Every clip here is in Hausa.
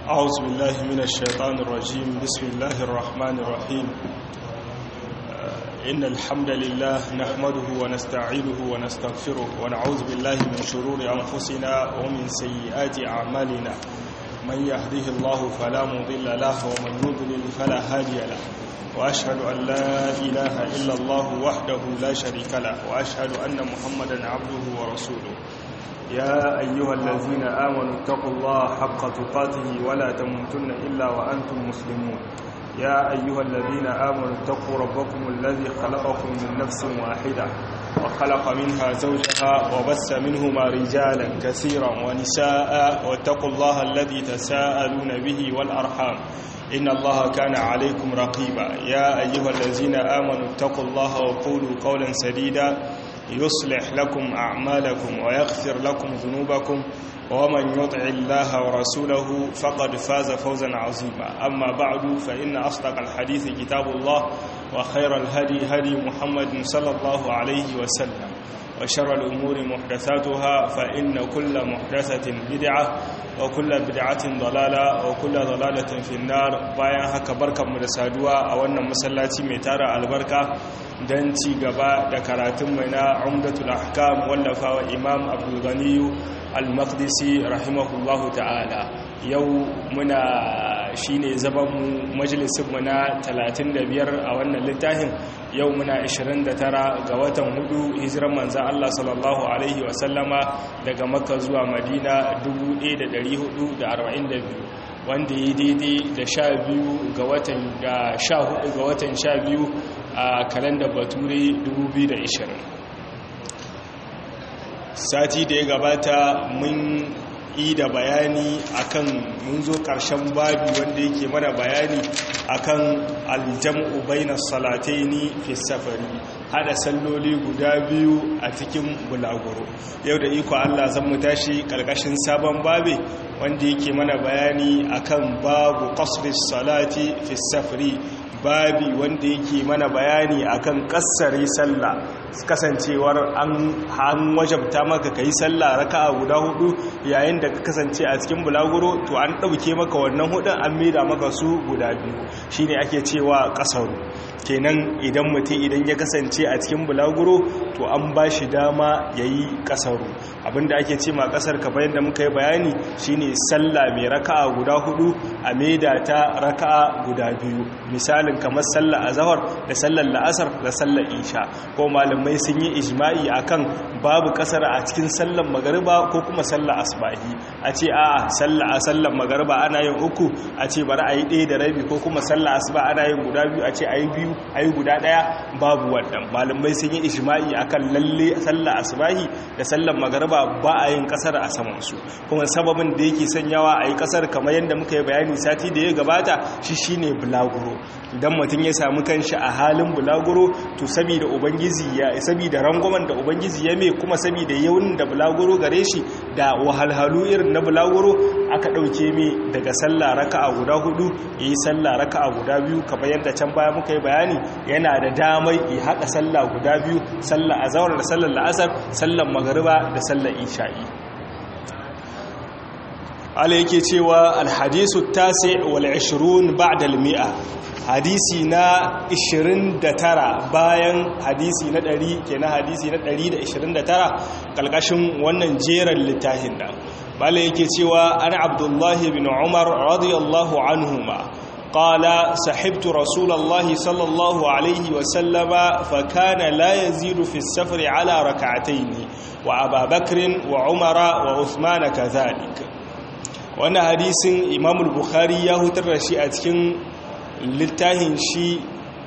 أعوذ بالله من الشيطان الرجيم بسم الله الرحمن الرحيم إن الحمد لله نحمده ونستعينه ونستغفره ونعوذ بالله من شرور أنفسنا ومن سيئات أعمالنا من يهده الله فلا مضل له ومن يضلل فلا هادي له وأشهد أن لا إله إلا الله وحده لا شريك له وأشهد أن محمدا عبده ورسوله يا أيها الذين آمنوا اتقوا الله حق تقاته ولا تموتن إلا وأنتم مسلمون يا أيها الذين آمنوا اتقوا ربكم الذي خلقكم من نفس واحدة وخلق منها زوجها وبس منهما رجالا كثيرا ونساء واتقوا الله الذي تساءلون به والأرحام إن الله كان عليكم رقيبا يا أيها الذين آمنوا اتقوا الله وقولوا قولا سديدا يصلح لكم أعمالكم ويغفر لكم ذنوبكم ومن يطع الله ورسوله فقد فاز فوزا عظيما أما بعد فإن أصدق الحديث كتاب الله وخير الهدي هدي محمد صلى الله عليه وسلم وشر الأمور محدثاتها فإن كل محدثة بدعة وكل بدعة ضلالة وكل ضلالة في النار bayan haka barkanmu da saduwa a wannan masallaci mai tara albarka don ci gaba da karatun mai na umdatul ahkam wallafawa imam abdul ghani al-maqdisi rahimahullahu ta'ala yau muna shine zabanmu majalisinmu na 35 a wannan littafin yau muna 29 ga watan hudu hijiran manzan Allah sallallahu alaihi wasallama daga makka zuwa madina 1442 wanda ya daidai da sha biyu ga watan ga sha hudu ga watan sha biyu a kalandar bature 2020 sati da ya gabata mun yi da bayani akan mun zo ƙarshen babi wanda yake mana bayani akan aljam'u bainas salataini fi safari hada salloli guda biyu a cikin bulaguro yau da iko Allah zan mu tashi ƙarƙashin sabon babi wanda yake mana bayani akan babu qasris salati fi safari babi wanda yake mana bayani akan kassare sallah kasancewar an wajabta maka kai sallah raka'a guda hudu yayin da ka kasance a cikin bulaguro to an dauke maka wannan hudun an maida maka su guda biyu shine ake cewa kasaru kenan idan mutum idan ya kasance a cikin bulaguro to an ba shi dama yayi kasaru abinda ake ce ma kasar ka bayan da muka yi bayani shine sallah mai raka'a guda hudu a maida ta raka'a guda biyu misalin kamar sallar azhar da sallar la'asar da sallar isha ko malamai sun yi ijma'i akan babu kasar a cikin sallar magariba ko kuma sallar asbahi a ce a'a sallar a sallar magariba ana yin uku a ce bari a yi ɗaya da rabi ko kuma sallar asuba ana yin guda biyu a ce a yi biyu a yi guda ɗaya babu wannan malamai sun yi ijma'i akan lalle sallar asbahi da sallar magariba ba a yin kasar a samansu kuma sababin da yake sanyawa a yi kasar kamar yadda muka yi bayani sati da ya gabata shi shine bulaguro idan mutum ya samu kanshi a halin bulaguro to saboda ubangiji ya saboda rangwamen da ubangiji ya mai kuma saboda yawan da bulaguro gare shi da wahalhalu irin na bulaguro aka dauke mai daga sallah raka'a guda hudu yayi sallah raka'a guda biyu kamar yadda can baya muka yi bayani yana da damai ya haɗa sallah guda biyu sallah azhar da sallar la'asar sallar magariba da sallar isha'i ala yake cewa alhadisu tasi wal 20 ba'da al-mi'a hadisi na 29 bayan hadisi na 100 kenan hadisi na 129 kalkashin wannan jeran littafin da bala yake cewa ana abdullahi bin umar radiyallahu anhuma قال صحبت رسول الله صلى الله عليه وسلم فكان لا يزيد في السفر على ركعتين وأبا بكر وعمر وعثمان كذلك wannan hadisin imamul bukhari ya hutar da shi a cikin littafin shi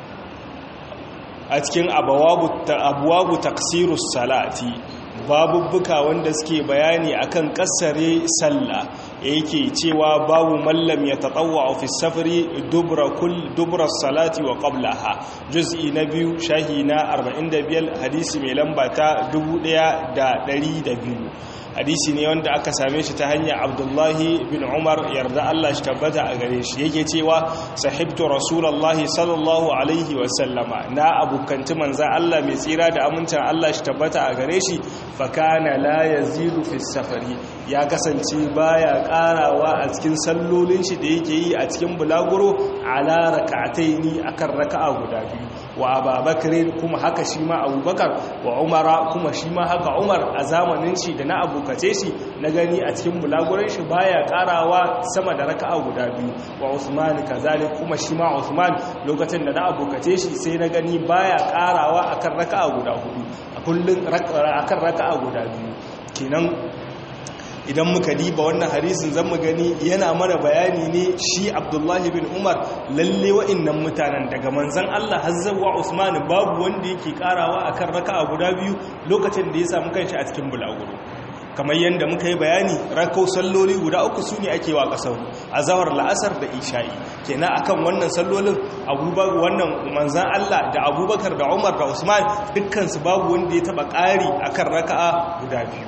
a cikin abuwabu taksirus salati babubbuka wanda suke bayani akan kasare sallah yake cewa babu mallam ya taɗawa fi safari dubra salati wa qablaha juz'i na biyu shahi na 45 hadisi mai lamba ta 1200 hadisi ne wanda aka same shi ta hanyar abdullahi bin umar yarda Allah shi tabbata a gare shi yake cewa sahibtu rasulallahi sallallahu alaihi wasallama na abokanci manzan Allah mai tsira da amincin Allah shi tabbata a gare shi fakana la yazidu fi safari ya kasance baya karawa a cikin sallolin shi da yake yi a cikin bulaguro ala rak'ataini akan raka'a guda biyu wa ababakar kuma haka shi ma abubakar wa umara kuma shi ma haka umar a zamanin shi da na abukace shi na gani a cikin bulaguran shi baya karawa sama da raka'a guda biyu wa usman kazalik kuma shi ma usman lokacin da na abukace shi sai na gani baya karawa akan raka'a guda hudu a kullun akan raka'a guda biyu kenan idan muka diba wannan hadisin zan mu gani yana mana bayani ne shi abdullahi bin umar lalle wa'annan mutanen daga manzan allah hazzawa usman babu wanda yake karawa akan raka'a guda biyu lokacin da ya samu kanshi a cikin bulaguro kamar yadda muka yi bayani rakau salloli guda uku su ne ake wa kasar a zawar la'asar da isha'i kenan akan wannan sallolin abubakar wannan manzan Allah da abubakar da umar da usman dukkansu babu wanda ya taba ƙari akan raka'a guda biyu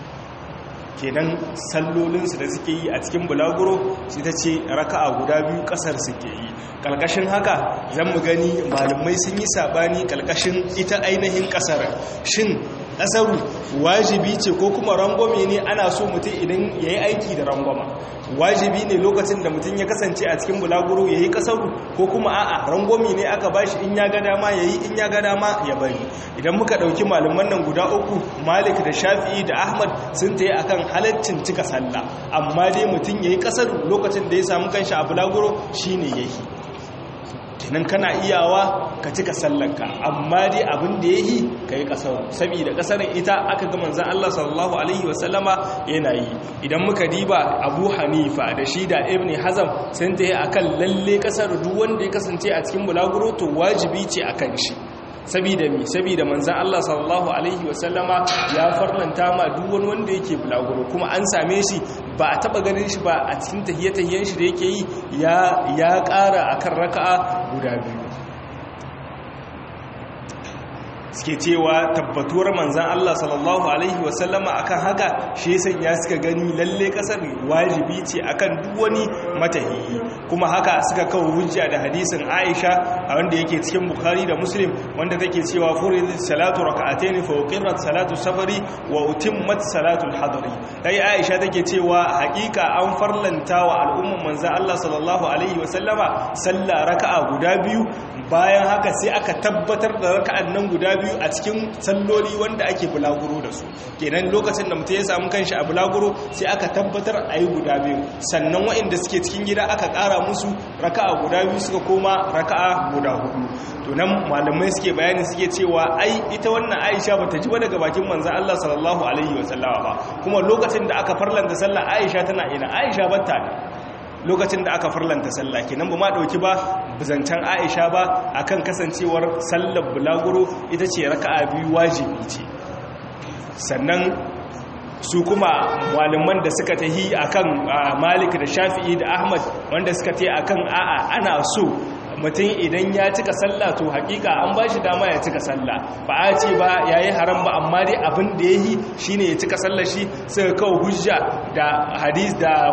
kenan sallolinsu da suke yi a cikin bulaguro shi ta ce raka'a guda biyu kasar suke yi kalkashin haka zan mu gani malamai sun yi sabani kalkashin ita ainihin kasar shin kasaru wajibi ce ko kuma rangwame ne ana so mutum idan ya yi aiki da rangwama wajibi ne lokacin da mutum ya kasance a cikin bulaguro ya yi kasaru ko kuma a'a rangwame ne aka bashi in ya ga dama ya yi in ya ga dama ya bari idan muka ɗauki malaman nan guda uku malik da shafi'i da ahmad sun ta yi akan halaccin cika sallah amma dai mutum ya yi kasaru lokacin da ya samu kanshi a bulaguro shine ya yi kenan kana iyawa ka cika sallanka amma dai abin da ya yi ka yi ƙasar saboda ƙasar ita aka ga manzan Allah sallallahu Alaihi wasallama yana yi idan muka diba abu hanifa da shi da ibn hazam sun ta yi a kan lalle ƙasar duk wanda ya kasance a cikin bulaguro to wajibi ce a kan shi sabida mi sabida manzan Allah sallallahu alaihi wasallama ya farlanta ma duk wani wanda yake bulaguro kuma an same shi ba a taba ganin shi ba a cikin tahiyatayen shi da yake yi ya ya ƙara akan raka'a guda biyu suke cewa tabbatuwar manzan Allah sallallahu Alaihi wasallama akan haka shi ya suka gani lalle kasar wajibi ce akan duk wani matahiyi kuma haka suka kawo hujja da hadisin Aisha a wanda yake cikin Bukhari da Muslim wanda take cewa furidat salatu rak'atayn fa uqirat salatu safari wa utimmat salatu al-hadari dai Aisha take cewa hakika an farlanta wa al'umman manzan Allah sallallahu Alaihi wasallama sallah raka'a guda biyu bayan haka sai aka tabbatar da raka'an nan guda biyu a cikin salloli wanda ake bulaguro da su kenan lokacin da mutum ya samu kanshi a bulaguro sai aka tabbatar a yi guda biyu sannan waɗanda suke cikin gida aka ƙara musu raka'a guda biyu suka koma raka'a guda hudu to nan malamai suke bayani suke cewa ai ita wannan aisha ba ta ji ba daga bakin manzan Allah sallallahu alaihi wa sallama ba kuma lokacin da aka farlanta sallah aisha tana ina aisha batta ne lokacin da aka farlanta sallah kenan ba ma dauki ba zancen Aisha ba akan kasancewar sallar bulaguro ita ce raka'a biyu wajibi ce sannan su kuma malaman da suka tahi akan Malik da Shafi'i da Ahmad wanda suka tahi akan a'a ana so mutum idan ya cika sallah to hakika an ba shi dama ya cika sallah ba a ce ba ya yi haram ba amma dai abin da ya yi shi ne ya cika sallah shi suka kawo hujja da hadis da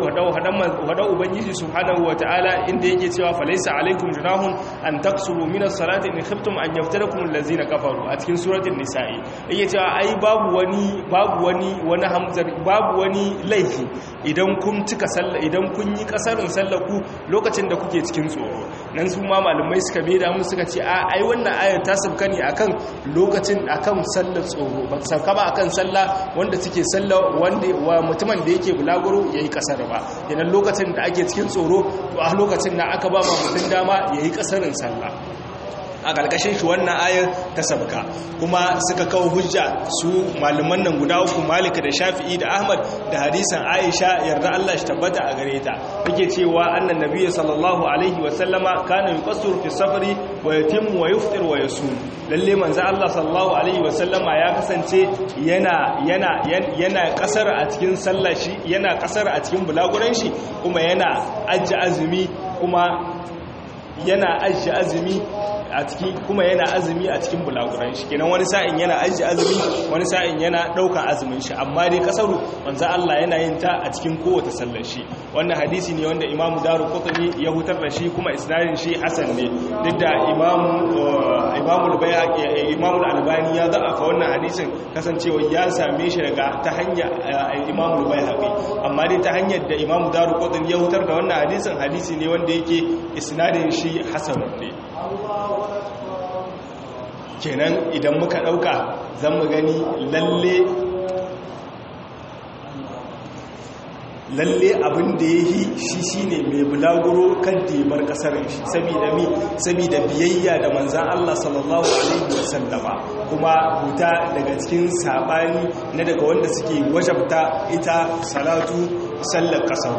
wadan ubangiji subhanahu wa ta'ala inda yake cewa falaisa alaikum junahun an taksuru min as-salati in khiftum an yaftarakum allazina kafaru a cikin suratul nisa'i yake cewa ai babu wani babu wani wani hamzar babu wani laifi idan kun cika sallah idan kun yi kasarin sallah ku lokacin da kuke cikin tsoro nan su ma malamai suka bai damu suka ce a ai wannan ayar ta sauka ne akan lokacin akan sallar tsoro ba sauka ba akan sallah wanda suke sallah wanda wa mutumin da yake bulaguro yayi kasar ba idan lokacin da ake cikin tsoro to a lokacin da aka ba ma mutum dama yayi kasarin sallah a ƙarƙashin shi wannan ayar ta sabka kuma suka kawo hujja su malaman nan guda uku malik da shafi'i da ahmad da hadisan aisha yarda allah shi tabbata a gare ta take cewa annan nabiyyi sallallahu alaihi wa sallama kana yuqassiru fi safari wa yatimmu wa yuftir wa yasum lalle manzo allah sallallahu alaihi wa sallama ya kasance yana yana yana kasar a cikin sallah shi yana kasar a cikin bulaguran shi kuma yana ajji azumi kuma yana ajji azumi a ciki kuma yana azumi a cikin bulaguran shi kenan wani sa'in yana aji azumi wani sa'in yana ɗaukan azumin shi amma dai kasaru manzo Allah yana yin ta a cikin kowace sallar shi wannan hadisi ne wanda imamu daru qutni ya hutar da shi kuma isnadin shi hasan ne duk da imamu imamu al-bayhaqi imamu al-albani ya da'afa wannan hadisin kasancewa ya same shi daga ta hanya imamu al-bayhaqi amma dai ta hanyar da imamu daru qutni ya hutar da wannan hadisin hadisi ne wanda yake isnadin shi hasan ne kenan idan muka dauka zan mu gani lalle lalle abin da ya yi shi shi ne mai bulaguro kan tebar kasar shi saboda mi saboda biyayya da manzan Allah sallallahu alaihi wasallama kuma huta daga cikin sabani na daga wanda suke wajabta ita salatu sallar kasar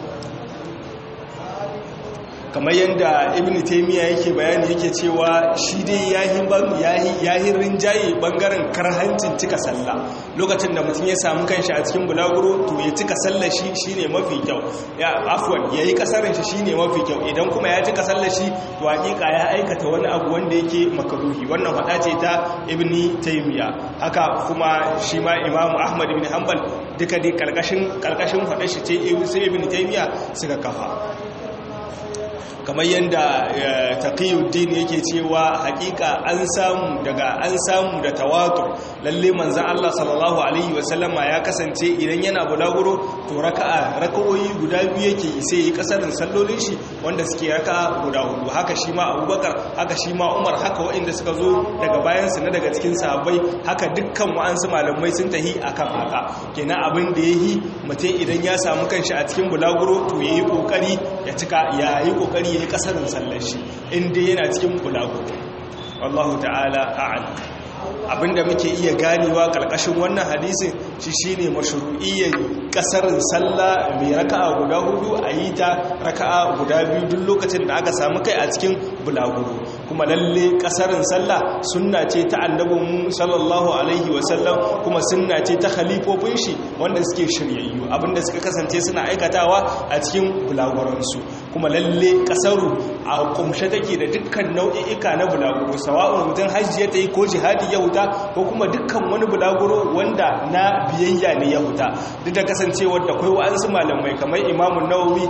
kamar yadda ibn taimiyya yake bayani yake cewa shi dai yahin rinjaye bangaren karhancin cika sallah lokacin da mutum ya samu kanshi a cikin bulaguro to ya cika sallah shi shine mafi kyau ya afwan yayi kasarin shi shine mafi kyau idan kuma ya cika sallah shi to hakika ya aikata wani abu wanda yake makaruhi wannan fada ce ta ibn taimiyya haka kuma shi ma imamu ahmad ibn hanbal duka dai karkashin karkashin fada shi ce ibn taimiyya suka kafa kamar yadda taqiyuddin yake cewa hakika an samu daga an samu da tawatur lalle manzon Allah sallallahu alaihi wasallama ya kasance idan yana bulaguro to raka'a raka'o'i guda biyu yake sai yi kasarin sallolin shi wanda suke raka'a guda hudu haka shi ma Abubakar haka shi ma Umar haka waɗanda suka zo daga bayan su na daga cikin sahabbai haka dukkan wa'ansu malamai sun tahi akan haka kenan abin da yayi mutum idan ya samu kanshi a cikin bulaguro to yayi kokari ya cika yayi kokari ya yi kasarin sallar shi inda yana cikin bulagu wallahu ta'ala a'ala abinda muke iya ganewa kalkashin wannan hadisin shi shine mashru'iyyar kasarin sallah mai raka'a guda hudu a yi ta raka'a guda biyu duk lokacin da aka samu kai a cikin bulaguro kuma lalle kasarin sallah sunna ce ta annabin sallallahu alaihi wasallam kuma sunna ce ta khalifofin shi wanda suke shiryayyu abinda suka kasance suna aikatawa a cikin bulaguransu kuma lalle kasaru a kumshe take da dukkan nau'i'ika na bulaguro sawa'un mutum hajji ya ta yi ko jihadi ya huta ko kuma dukkan wani bulaguro wanda na biyayya ne ya huta duk da kasancewar da kai wa'ansu malamai kamar imamun nawawi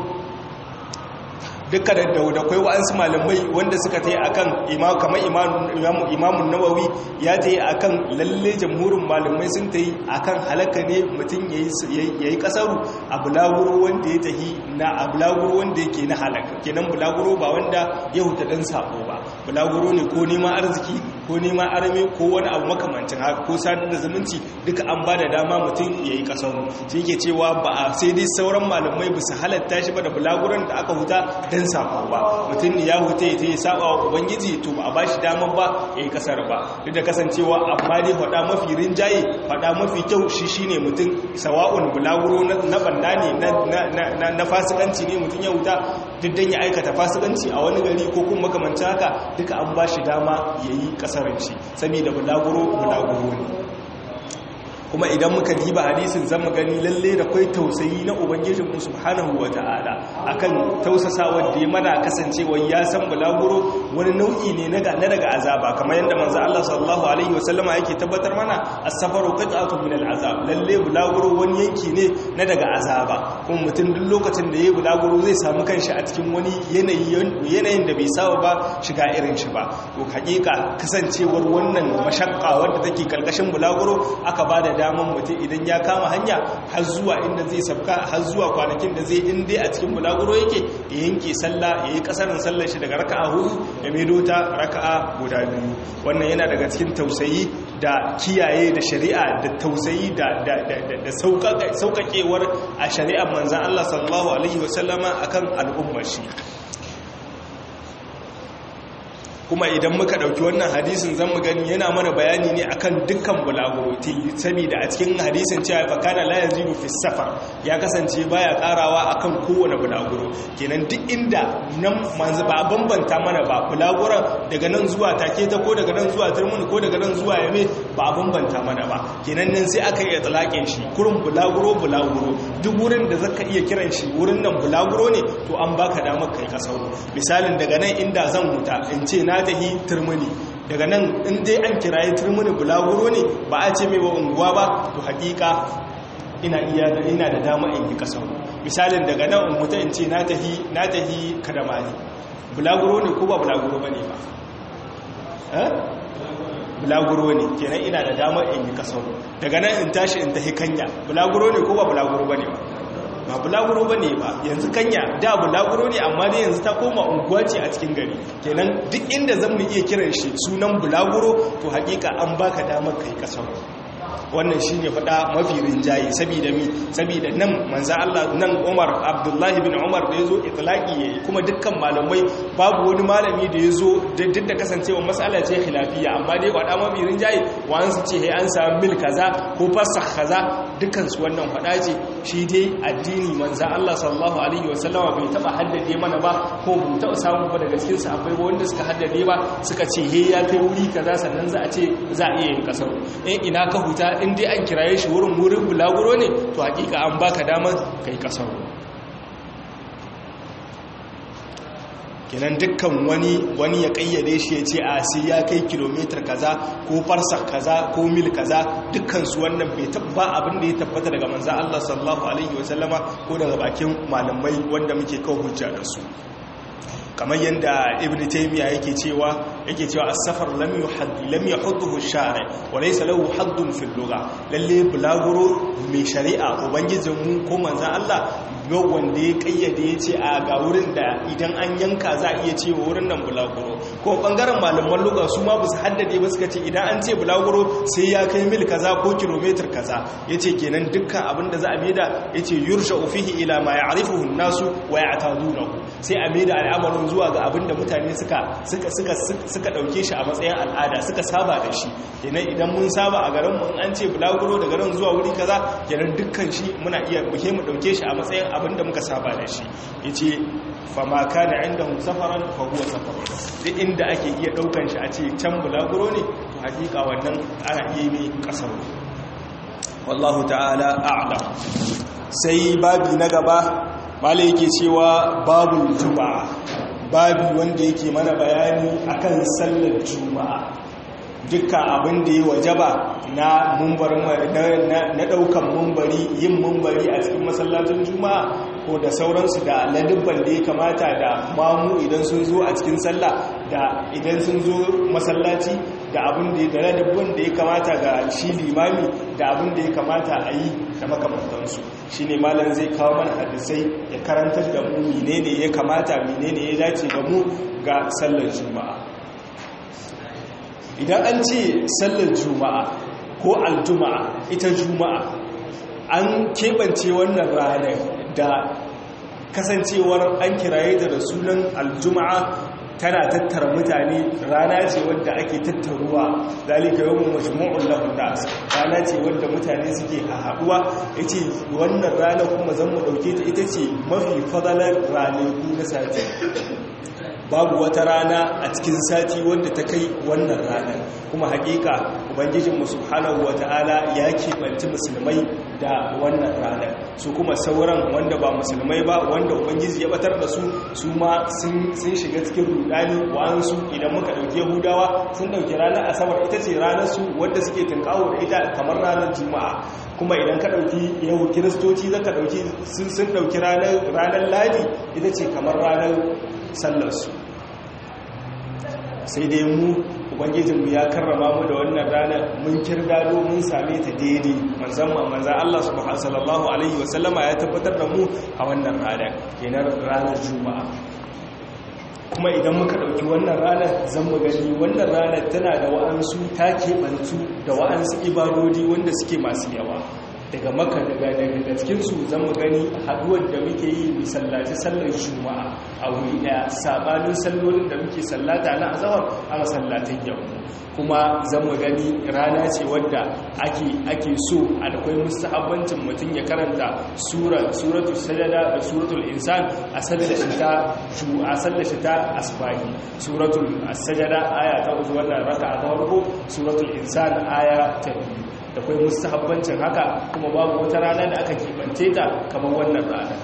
duka da da kai wa'ansu malamai wanda suka ta yi a kan kamar imamun nawawi ya ta yi a kan lalle jamhurin malamai sun ta yi a kan halaka ne mutum ya yi kasaru a bulaguro wanda ya ta yi na a bulaguro wanda yake na halaka kenan bulaguro ba wanda ya huta dan sabo ba bulaguro ne ko neman arziki ko neman arame ko wani abu makamancin haka ko sadar da zumunci duka an ba da dama mutum ya yi kasaru shi ke cewa ba a sai dai sauran malamai ba su halatta shi ba da bulaguron da aka huta dan sabo ba mutum ne ya huta ya yi saba wa ubangiji to ba a ba shi damar ba ya yi kasar ba duk da kasancewa amma dai faɗa mafi rinjaye faɗa mafi kyau shi shine mutum sawa'un bulaguro na banda ne na fasikanci ne mutum ya huta duk dan ya aikata fasikanci a wani gari ko kuma makamancin haka duka an ba shi dama ya yi kasarin shi saboda bulaguro bulaguro ne kuma idan muka diba hadisin zan gani lalle da kwai tausayi na ubangijin mu subhanahu wata'ala akan tausasawar da ya mana kasancewa ya san bulaguro wani nau'i ne na daga azaba kamar yadda manzo Allah sallallahu alaihi wasallama yake tabbatar mana as-safaru qit'atu min al-azab lalle bulaguro wani yanki ne na daga azaba kuma mutum duk lokacin da yayi bulaguro zai samu kanshi a cikin wani yanayi yanayin da bai saba ba shiga irin shi ba to hakika kasancewar wannan mashakka wadda take kalkashin bulaguro aka bada daman mutum idan ya kama hanya har zuwa inda zai sabka har zuwa kwanakin da zai inda a cikin bulaguro yake ya yanke sallah ya yi kasarin sallar shi daga raka'a hudu ya maido ta raka'a guda biyu wannan yana daga cikin tausayi da kiyaye da shari'a da tausayi da sauƙaƙewar a shari'ar manzan Allah sallallahu alaihi wasallama akan al'ummar shi kuma idan muka ɗauki wannan hadisin zan mu gani yana mana bayani ne akan dukkan bulaguro saboda a cikin hadisin cewa fakana la yazidu fi safar ya kasance baya karawa akan kowane bulaguro kenan duk inda nan manzu ba bambanta mana ba bulaguron daga nan zuwa take ta ko daga nan zuwa turmun ko daga nan zuwa yame ba a bambanta mana ba kenan nan sai aka iya talakin shi kurin bulaguro bulaguro duk wurin da zaka iya kiran shi wurin nan bulaguro ne to an baka damar kai kasaro misalin daga nan inda zan huta in ce na na tahi turmuni daga nan in dai an kiraye turmuni bulaguro ne ba a ce mai wa unguwa ba to hakika ina iya ina da dama in yi kasar misalin daga nan in mutu in ce na tahi na tahi kadamani bulaguro ne ko ba bulaguro ba ne ba bulaguro ne kenan ina da damar in yi kasar daga nan in tashi in tahi kanya bulaguro ne ko ba bulaguro ba ne ba ba bulaguro ba ne ba yanzu kanya da bulaguro ne amma dai yanzu ta koma unguwa ce a cikin gari kenan duk inda zan mu iya kiran shi sunan bulaguro to hakika an baka damar kai kasar wannan shi ne faɗa mafi rinjaye saboda mi saboda nan manza Allah nan Umar Abdullahi bin Umar da ya zo itlaki yayi kuma dukkan malamai babu wani malami da ya zo duk da kasancewa matsala ce khilafiya amma dai faɗa mafi rinjaye wa'an su ce hey an samu mil kaza ko fasakh kaza dukkan su wannan faɗa ce shi dai addini manza Allah sallallahu alaihi wasallama bai taba haddade mana ba ko bai taba samu ba daga cikin sa akwai wanda suka haddade ba suka ce he ya kai wuri kaza sannan za a ce za a iya yin kasar eh ina ka huta in dai an kiraye shi wurin wurin bulaguro ne to hakika an baka damar kai kasar kenan dukkan wani wani ya kayyade shi ya ce a sai ya kai kilomitar kaza ko farsa kaza ko mil kaza dukkan su wannan bai tabba abin da ya tabbata daga manzo Allah sallallahu alaihi wasallama ko daga bakin malamai wanda muke kawo hujja da su kamar yadda ibn taymiya yake cewa yake cewa as-safar lam yuhadd lam yahudduhu ash-shari' wa laysa lahu haddun fil lugha lalle bulaguro mai shari'a ubangijin mu ko manzo Allah yau wanda ya kayyade ya ce a ga wurin da idan an yanka za a iya ce wurin nan bulaguro ko bangaren malaman lugha su ma su haddade ba suka ce idan an ce bulaguro sai ya kai mil kaza ko kilometer kaza yace kenan dukkan abin da za a maida yace yursha'u fihi ila ma ya'rifuhu an-nasu wa ya'tadunahu sai a maida al'amarin zuwa ga abin da mutane suka suka suka suka dauke shi a matsayin al'ada suka saba da shi kenan idan mun saba a garin mu an ce bulaguro da garin zuwa wuri kaza kenan dukkan shi muna iya muke mu dauke shi a matsayin abin da muka saba da shi yace fa ma kana indahum safaran fa huwa safar duk inda ake iya daukan shi a ce can bulaguro ne to hakika wannan ana iya mai kasar wallahu ta'ala a'lam sai babi na gaba malai yake cewa babu juma'a babi wanda yake mana bayani akan sallar juma'a dukkan abin da ya wajaba na na daukan mumbari yin mumbari a cikin masallacin juma'a ko da sauransu da ladubban da ya kamata da mamu idan sun zo a cikin sallah da idan sun zo masallaci da abin da da ladubban da ya kamata ga shi limami da abin da ya kamata a yi da makamantansu shi ne malam zai kawo mana hadisai ya karantar da mu menene ya kamata menene ya dace ga mu ga sallar juma'a idan an ce sallar juma'a ko aljuma'a ita juma'a an keɓance wannan ranar da kasancewar an kiraye da sunan aljuma'a tana tattara mutane rana ce wadda ake tattaruwa zalika yawon majmu'un lahun nas rana ce wadda mutane suke a haɗuwa yace wannan rana kuma zan mu ɗauke ta ita ce mafi fadalar ranaku na sati babu wata rana a cikin sati wadda ta kai wannan ranar kuma hakika ubangijinmu subhanahu wata'ala ya keɓanci musulmai da wannan ranar su kuma sauran wanda ba musulmai ba wanda ubangiji ya batar da su su ma sun shiga cikin rudani wa'ansu idan muka ɗauki yahudawa sun ɗauki ranar asabar ita ce ranar su wadda suke tunkawo da ita kamar ranar juma'a kuma idan ka ɗauki yau kiristoci za ka ɗauki sun ɗauki ranar ladi ita ce kamar ranar sallarsu sai dai mu ubangijinmu ya karrama mu da wannan rana mun kirgado mun same ta daidai manzanman manzan Allah sallallahu alaihi wasallama ya tabbatar da mu a wannan rana kenan ranar juma'a kuma idan muka ɗauki wannan ranar zan mu gani wannan ranar tana da wa'ansu ta keɓantu da wa'ansu ibadodi wanda suke masu yawa daga maka daga daga cikinsu zan mu gani haduwar da muke yi misallaci sallar juma'a a wuri daya sabanin sallolin da muke sallata na azawar a masallatan yau kuma zan mu gani rana ce wadda ake ake so a akwai mustahabbancin mutum ya karanta sura suratul sajada da suratul insan a sallar shi ta a sallar shi ta asbahi suratul sajada aya ta uku wannan raka'a ta farko suratul insan aya ta biyu da kwai mustahabbancin haka kuma babu wata rana da aka kibance ta kamar wannan rana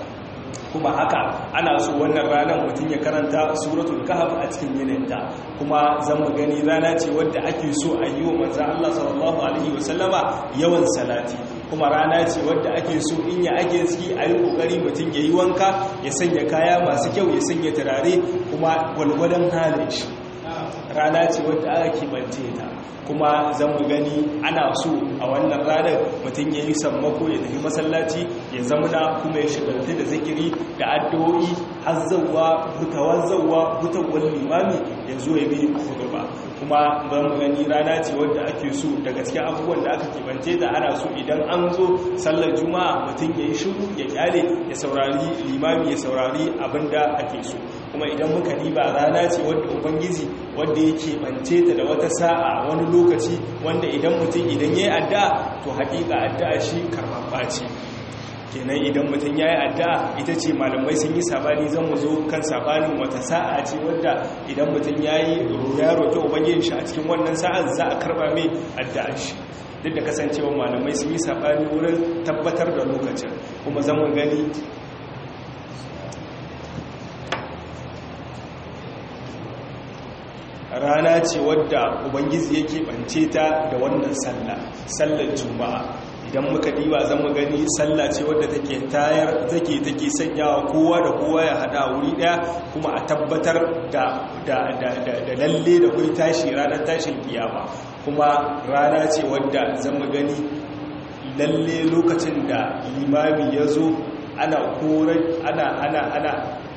kuma haka ana so wannan ranar mutum ya karanta suratul kahf a cikin yanayinta kuma zan mu gani rana ce wadda ake so a yi wa manzo Allah sallallahu alaihi wasallama yawan salati kuma rana ce wadda ake so in ya ake ciki a yi kokari mutum ya yi wanka ya sanya kaya masu kyau ya sanya turare kuma gwalgwadon halin shi rana ce wadda aka kibance ta kuma zan mu gani ana so a wannan ranar mutum ya yi sammako ya tafi masallaci ya zamana kuma ya shigarta da zikiri da addu'o'i har zauwa hutawar zauwa hutawar limami ya zo ya bi hudu ba kuma zan mu gani rana ce wadda ake so daga cikin abubuwan da aka kibance da ana so idan an zo sallar juma'a mutum ya yi shiru ya kyale ya saurari limami ya saurari abin da ake so kuma idan muka diba rana ce wadda ubangiji wadda yake bance ta da wata sa'a wani lokaci wanda idan mutum idan ya yi addu'a to haƙiƙa addu'a shi karɓaɓɓa ce kenan idan mutum ya yi addu'a ita ce malamai sun yi sabani zan mu zo kan sabanin wata sa'a ce wadda idan mutum ya yi ya roƙi ubangijin shi a cikin wannan sa'ar za a karɓa mai addu'a shi duk da kasancewa malamai sun yi sabani wurin tabbatar da lokacin kuma zan mu gani rana ce wadda ubangiji yake bance ta da wannan sallah sallar juma'a idan muka diba zan mu gani sallah ce wadda take tayar take take sanyawa kowa da kowa ya hada wuri daya kuma a tabbatar da da da da lalle da kai tashi ranar tashin kiyama kuma rana ce wadda zan mu gani lalle lokacin da limami ya zo ana korar ana ana ana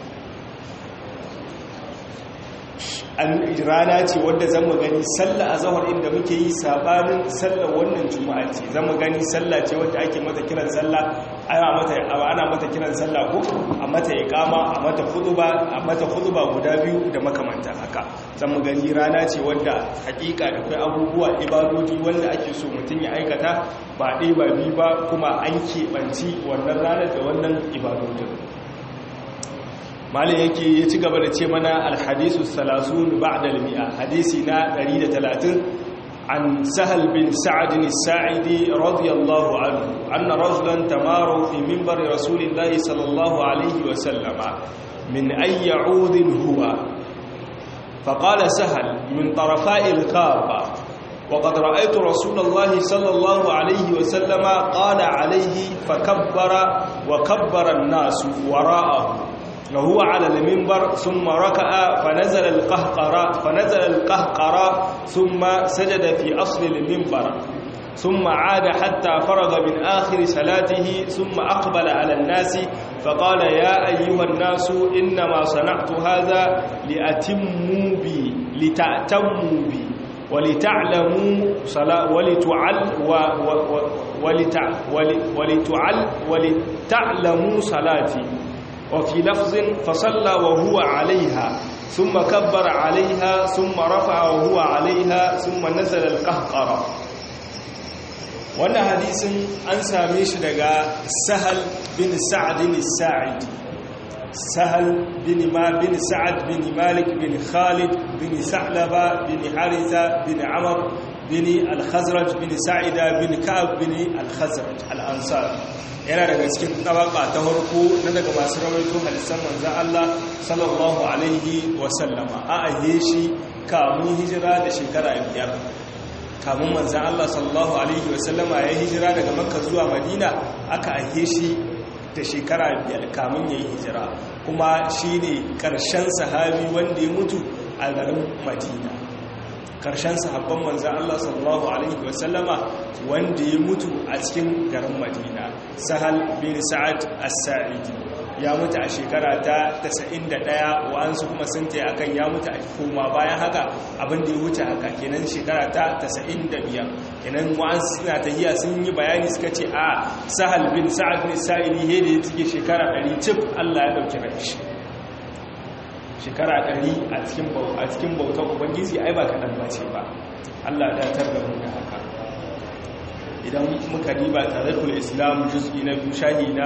rana ce wadda zama gani sallah a zahar inda muke yi sabanin sallah wannan juma'a ce zama gani sallah ce wadda ake mata kiran sallah ana mata ana mata kiran sallah ko a mata iqama a mata khutba a mata khutba guda biyu da makamanta haka zama gani rana ce wadda hakika da kai abubuwa ibadodi wanda ake so mutum ya aikata ba ɗaya ba biyu ba kuma an keɓanci wannan ranar da wannan ibadodin malin yake ya ci gaba da ce mana alhadisu salasun ba'da al-mi'a hadisi na 130 an sahal bin sa'ad as-sa'idi radiyallahu anhu anna rajulan tamaru fi minbar rasulillahi sallallahu alayhi wa sallama min ay ya'ud huwa فقال سهل من طرفاء الغابة وقد رأيت رسول الله صلى الله عليه وسلم قال عليه فكبر وكبر الناس وراءه وهو على المنبر ثم ركع فنزل القهقرة فنزل القهقرة ثم سجد في أصل المنبر ثم عاد حتى فرغ من آخر صلاته ثم أقبل على الناس فقال يا أيها الناس إنما صنعت هذا لأتموا بي لتأتموا بي ولتعلموا صلاة ولتعل و و ولتع ولتعل ولتعلموا صلاتي وفي لفظ فصلى وهو عليها ثم كبر عليها ثم رفع وهو عليها ثم نزل القهقرة wannan hadisin an same shi daga sahal bin sa'ad bin sa'id sahal bin ma bin sa'ad bin malik bin khalid bin sa'laba bin haritha bin amr bin al-khazraj bin sa'ida bin ka'ab bin al-khazraj al-ansar yana daga cikin tabaka ta harko na daga masu rawaito hadisan manzan Allah sallallahu alaihi wasallama a aye shi kamun hijira da shekara biyar kamun manzan Allah sallallahu alaihi wasallama ya hijira daga makka zuwa madina aka aye shi da shekara biyar kamun ya yi hijira kuma shi ne ƙarshen sahabi wanda ya mutu a garin madina karshen sahabban manzan Allah sallallahu Alaihi wasallama wanda ya mutu a cikin garin Madina sahal bin sa'ad as-sa'idi ya mutu a shekara ta 91 wa'ansu kuma sun ta akan ya mutu a koma bayan haka abin da ya wuce haka kenan shekara ta 95 kenan wa'ansu suna tahiya sun yi bayani suka ce a sahal bin sa'ad bin sa'idi he da ya cike shekara 100 cif Allah ya dauki rai shekara ɗari a cikin bautar ubangiji ai ba kaɗan ba ce ba allah datar da mu da haka idan muka riba tare da islam juz'i na biyu shahi na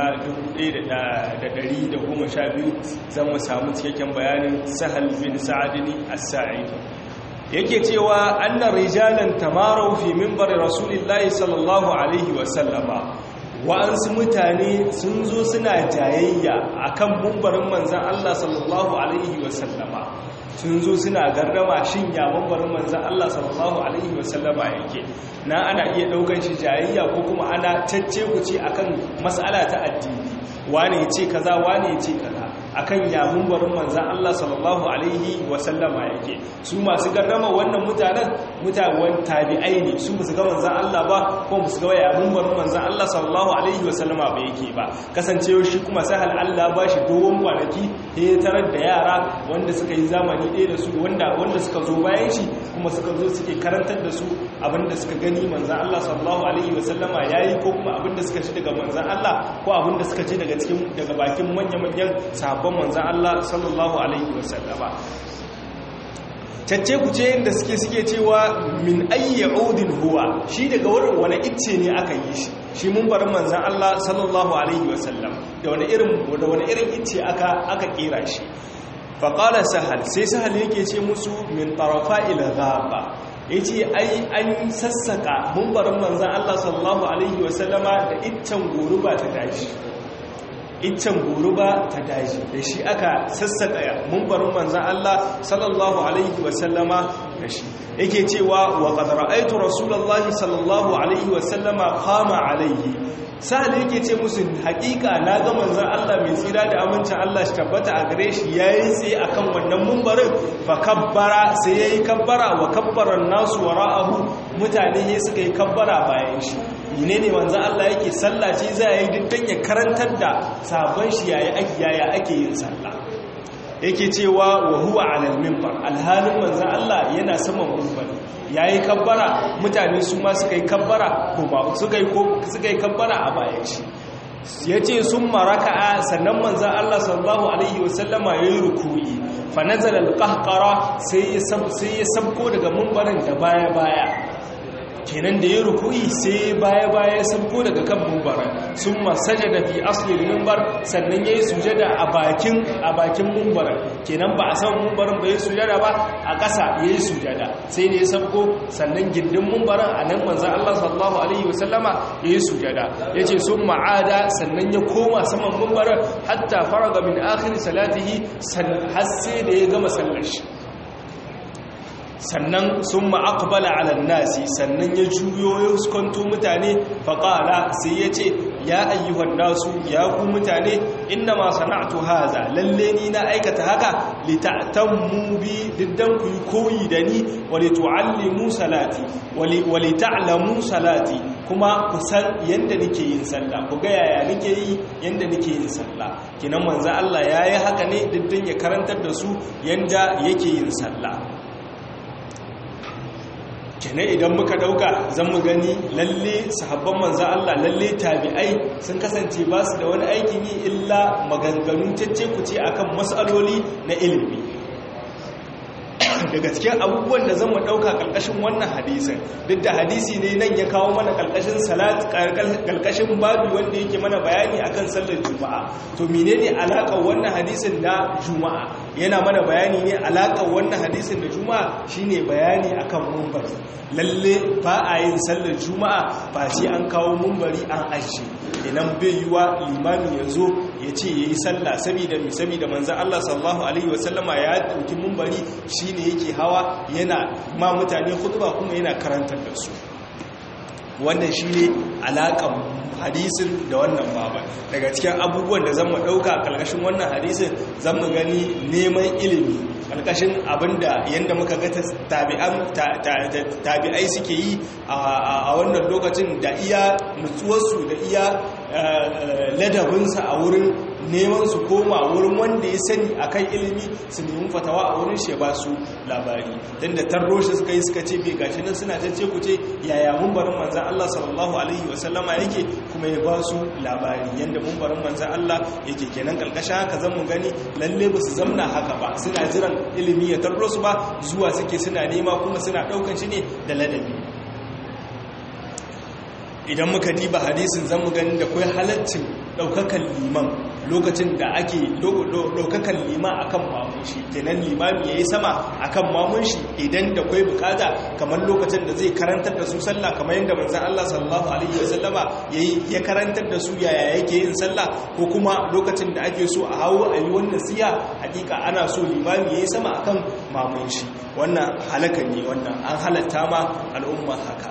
1112 zan mu samu cikakken bayanin sahal bin sa'adini as-sa'idi yake cewa annar rijalan tamarau fi minbar rasulillahi sallallahu alaihi wasallama wa'ansu mutane sun zo suna jayayya akan mumbarin manzan Allah sallallahu alaihi wasallama sun zo suna garrama shin ya mumbarin manzan Allah sallallahu alaihi wasallama yake na ana iya daukan shi jayayya ko kuma ana cacce kuce akan mas'ala ta addini wane ya ce kaza wane ya ce kaza akan ya mumbarin manzan Allah sallallahu alaihi wasallama yake su masu garrama wannan mutanen mutawan tabi'ai ne su ba su ga manzan Allah ba ko ba su ga ya mumbarin manzan Allah sallallahu alaihi wasallama ba yake ba kasancewa shi kuma sahal Allah ba shi dogon kwanaki ya tarar da yara wanda suka yi zamani ɗaya da su wanda wanda suka zo bayan shi kuma suka zo suke karantar da su abinda suka gani manzan Allah sallallahu alaihi wasallama yayi ko kuma abinda suka ci daga manzan Allah ko abinda suka ci daga cikin daga bakin manya-manyan sahabban manzan Allah sallallahu alaihi wasallama cacce ku ce da suke suke cewa min ayyi udin huwa shi daga wurin wani icce ne aka yi shi shi mun bar manzan Allah sallallahu alaihi wasallam da wani irin da wani irin icce aka aka kera shi fa qala sahal sai sahal yake ce musu min tarafa ila ghaba yace ai an sassaka mun bar manzan Allah sallallahu alaihi wasallama da iccen goruba ta daji iccen goruba ta daji da shi aka sassaƙa mumbarin manzan Allah sallallahu alaihi wasallama da shi yake cewa wa qad ra'aytu rasulullahi sallallahu alaihi wasallama qama alaihi sa'ad yake ce musu haƙiƙa na ga manzan Allah mai tsira da amincin Allah shi tabbata a gare shi yayi tsaye akan wannan mumbarin fa kabbara sai yayi kabbara wa kabbara nasu wara'ahu mutane ne suka yi kabbara bayan shi ne ne manzan Allah yake sallace za a yi dukkan ya karantar da sabon shi yaya ake yin sallah yake cewa wa huwa alal minbar alhalin manzan Allah yana saman minbar yayi kabbara mutane su ma suka yi kabbara ko ba suka yi suka yi kabbara a bayan shi yace sun maraka'a sannan manzan Allah sallallahu alaihi wasallama yayi ruku'i fa nazala alqahqara sai ya sai ya sabko daga minbarin da baya baya kenan da ya ruku'i sai baya-baya sabko daga kan mumbaran sun masaja da fi aslin mumbar sannan ya yi sujada a bakin a bakin mumbaran kenan ba a san mumbaran ba ya sujada ba a ƙasa ya yi sujada sai ne ya sabko sannan gindin mumbaran a nan manzan Allah sallallahu alaihi wasallama ya yi sujada ya ce sun ma'ada sannan ya koma saman mumbaran hatta faraga min akhir salatihi har sai da ya gama sallar shi sannan sun ma'akbala ala nasi sannan ya juyo ya huskanto mutane faƙala sai ya ce ya ayyuhan nasu ya ku mutane inna ma sana'atu haza lalle ni na aikata haka lita'tammu bi diddan ku yi koyi da ni wa litu'allimu salati wa lita'lamu salati kuma ku san yanda nake yin sallah ku ga yaya nake yi yanda nake yin sallah kinan manzo Allah yayi haka ne diddan ya karantar da su yanda yake yin sallah kenan idan muka dauka zan mu gani lalle sahabban manzan Allah lalle tabi'ai sun kasance ba su da wani aikin yi illa maganganu cece kuce akan matsaloli na ilimi daga cikin abubuwan da zan mu dauka kalkashin wannan hadisin duk da hadisi ne nan ya kawo mana kalkashin salat kalkashin babi wanda yake mana bayani akan sallar juma'a to menene alakar wannan hadisin da juma'a yana mana bayani ne alakar wannan hadisin da juma'a shine bayani akan mumbari lalle ba a yin sallar juma'a ba sai an kawo mumbari an ajiye idan bai yiwa limami ya zo ya ce ya yi sallah saboda mai saboda manzan Allah sallallahu alaihi wasallama ya dauki mumbari shine yake hawa yana ma mutane khutba kuma yana karantar da su wannan shine alakan hadisin da wannan baban daga cikin abubuwan da zan mu dauka kalkashin wannan hadisin zan mu gani neman ilimi kalkashin abinda yanda muka ga tabi'an tabi'ai suke yi a wannan lokacin da iya nutsuwarsu da iya ladabinsa a wurin neman su koma wurin wanda ya sani akan ilimi su nemi fatawa a wurin shi ba su labari don da tarro shi suka yi suka ce bai gashi nan suna tace ku ce yaya mumbarin manzan Allah sallallahu alaihi wasallama yake kuma ya ba su labari yanda mumbarin manzan Allah yake kenan kalkashin haka zan mu gani lalle ba su zamna haka ba suna jiran ilimi ya tarro su ba zuwa suke suna nema kuma suna daukan shi ne da ladabi idan muka diba hadisin zan mu gani da kai halaccin daukakan liman lokacin da ake ɗaukakan lima akan mamun shi kenan limami yayi sama akan mamun shi idan da kwai bukata kamar lokacin da zai karantar da su sallah kamar yadda manzon Allah sallallahu alaihi wasallama yayi ya karantar da su yaya yake yin sallah ko kuma lokacin da ake so a hawo a yi wannan siya hakika ana so limami yayi sama akan mamun shi wannan halaka ne wannan an halatta ma al'umma haka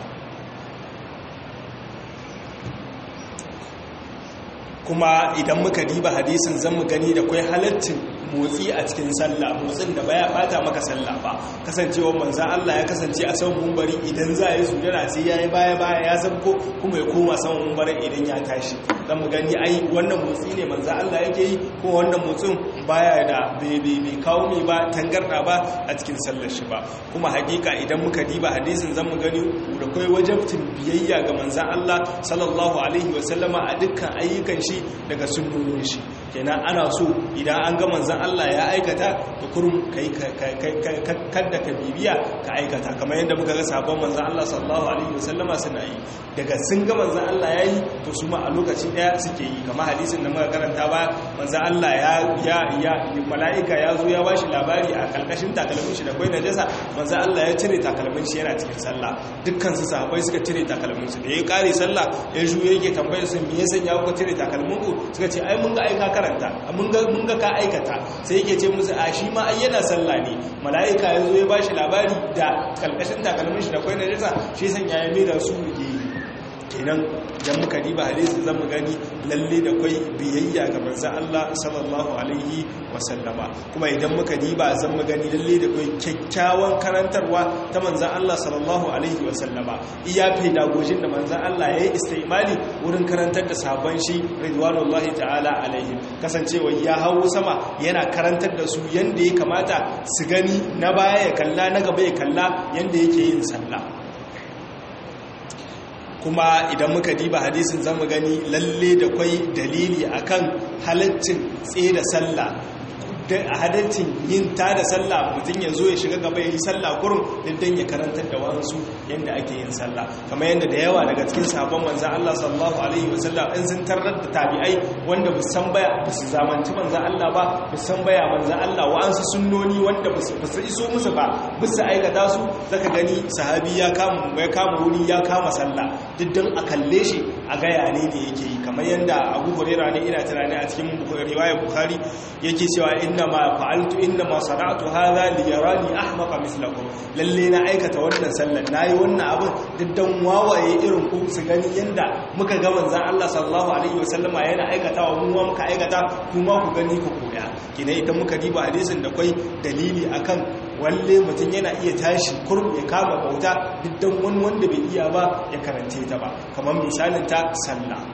kuma idan muka diba hadisin zan mu gani da kwai halaccin motsi a cikin sallah motsin da baya bata maka sallah ba kasancewa manzan Allah ya kasance a saman mumbari idan za a yi sujada sai ya yi baya baya ya zabko kuma ya koma saman mumbarin idan ya tashi zan mu gani ai wannan motsi ne manzan Allah yake yi ko wannan motsin baya da bai kawo mai ba tangarda ba a cikin sallar shi ba kuma hakika idan muka diba hadisin zan mu gani da kai wajabtin biyayya ga manzan Allah sallallahu alaihi wasallama a dukkan ayyukan shi daga sunnonin shi kenan ana so idan an ga manzan Allah ya aikata da kurum kai kadda ka bibiya ka aikata kamar yadda muka ga sabon manzan Allah sallallahu alaihi wasallama suna yi daga sun ga manzan Allah ya yi to su ma a lokaci daya suke yi kamar hadisin da muka karanta ba manzan Allah ya ya ya mala'ika ya zo ya bashi labari a kalkashin takalmin shi da kwai najasa manzan Allah ya cire takalmin shi yana cikin sallah dukkan su sahabbai suka cire takalmin su da ya kare sallah ya juye yake tambayar su me yasa ya kuka cire takalmin ku suka ce ai mun ga aika karanta mun ga mun ga ka aikata sai yake ce musu a shi ma ai yana sallah ne mala'ika ya zo ya bashi labari da kalkashin takalmin shi da kwai najasa shi san ya mai da su yake kenan idan muka diba hadisi zan mu gani lalle da kwai biyayya ga manzon Allah sallallahu alaihi wasallama kuma idan muka diba zan mu gani lalle da kwai kyakkyawan karantarwa ta manzon Allah sallallahu alaihi wasallama iya pedagogin da manzon Allah ya yi istimali wurin karantar da sabon shi ridwanullahi ta'ala alaihim kasancewa ya hawo sama yana karantar da su yanda ya kamata su gani na baya ya kalla na gaba ya kalla yanda yake yin sallah kuma idan muka diba hadisin zamu gani lalle da kwai dalili akan halaccin tsaye da sallah a hadancin yin ta da sallah mutum ya zo ya shiga gaba ya yi sallah kurum don ya karantar da wasu yadda ake yin sallah kamar yadda da yawa daga cikin sabon manzan Allah sallallahu alaihi wasallam in sun tarar da tabi'ai wanda ba san baya ba su zamanci manzan Allah ba ba san baya manzan Allah wa'ansu sunnoni wanda ba su iso musu ba ba su aikata su zaka gani sahabi ya kama ya kama wuri ya kama sallah duk don a kalle shi a gaya ne ne yake yi kamar yadda Abu Hurairah ne ina tunani a cikin riwayar Bukhari yake cewa inna ma fa'altu inna ma sana'tu hadha li yarani ahmaqa mislakum lalle na aikata wannan sallar nayi wannan abin diddan wawaye irin ku su gani yanda muka ga manzon Allah sallallahu alaihi wasallama yana aikatawa mu ma muka aikata kuma ku gani ku koya kina idan muka diba hadisin da kai dalili akan walle mutum yana iya tashi kurum ya kama bauta diddan wani wanda bai iya ba ya karante ta ba kamar misalin ta sallah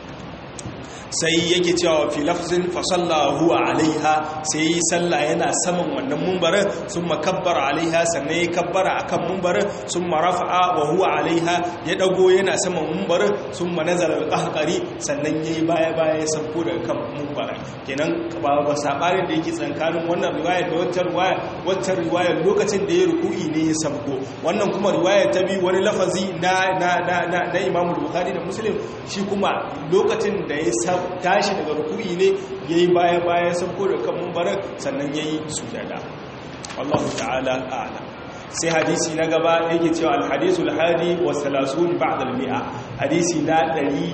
sai yake cewa fi lafzin fa huwa alaiha sai yi sallah yana saman wannan mumbarin sun makabbara alaiha sannan ya kabbara akan mumbarin sun marafa'a wa huwa alaiha ya dago yana saman mumbarin sun manazara alqahqari sannan yayi baya baya ya sauko daga kan mumbarin kenan ba ba sabarin da yake tsakanin wannan riwaya da wacce riwaya wacce riwaya lokacin da ya ruku'i ne ya sauko wannan kuma riwaya ta bi wani lafazi na na na na Imam Bukhari da Muslim shi kuma lokacin da ya tashi daga ruku'i ne ya yi baya-baya sauko da kan mumbarar sannan ya yi sujada wallahu ta'ala a'ala sai hadisi na gaba yake cewa alhadisu alhadi wa salasun ba'da almi'a hadisi na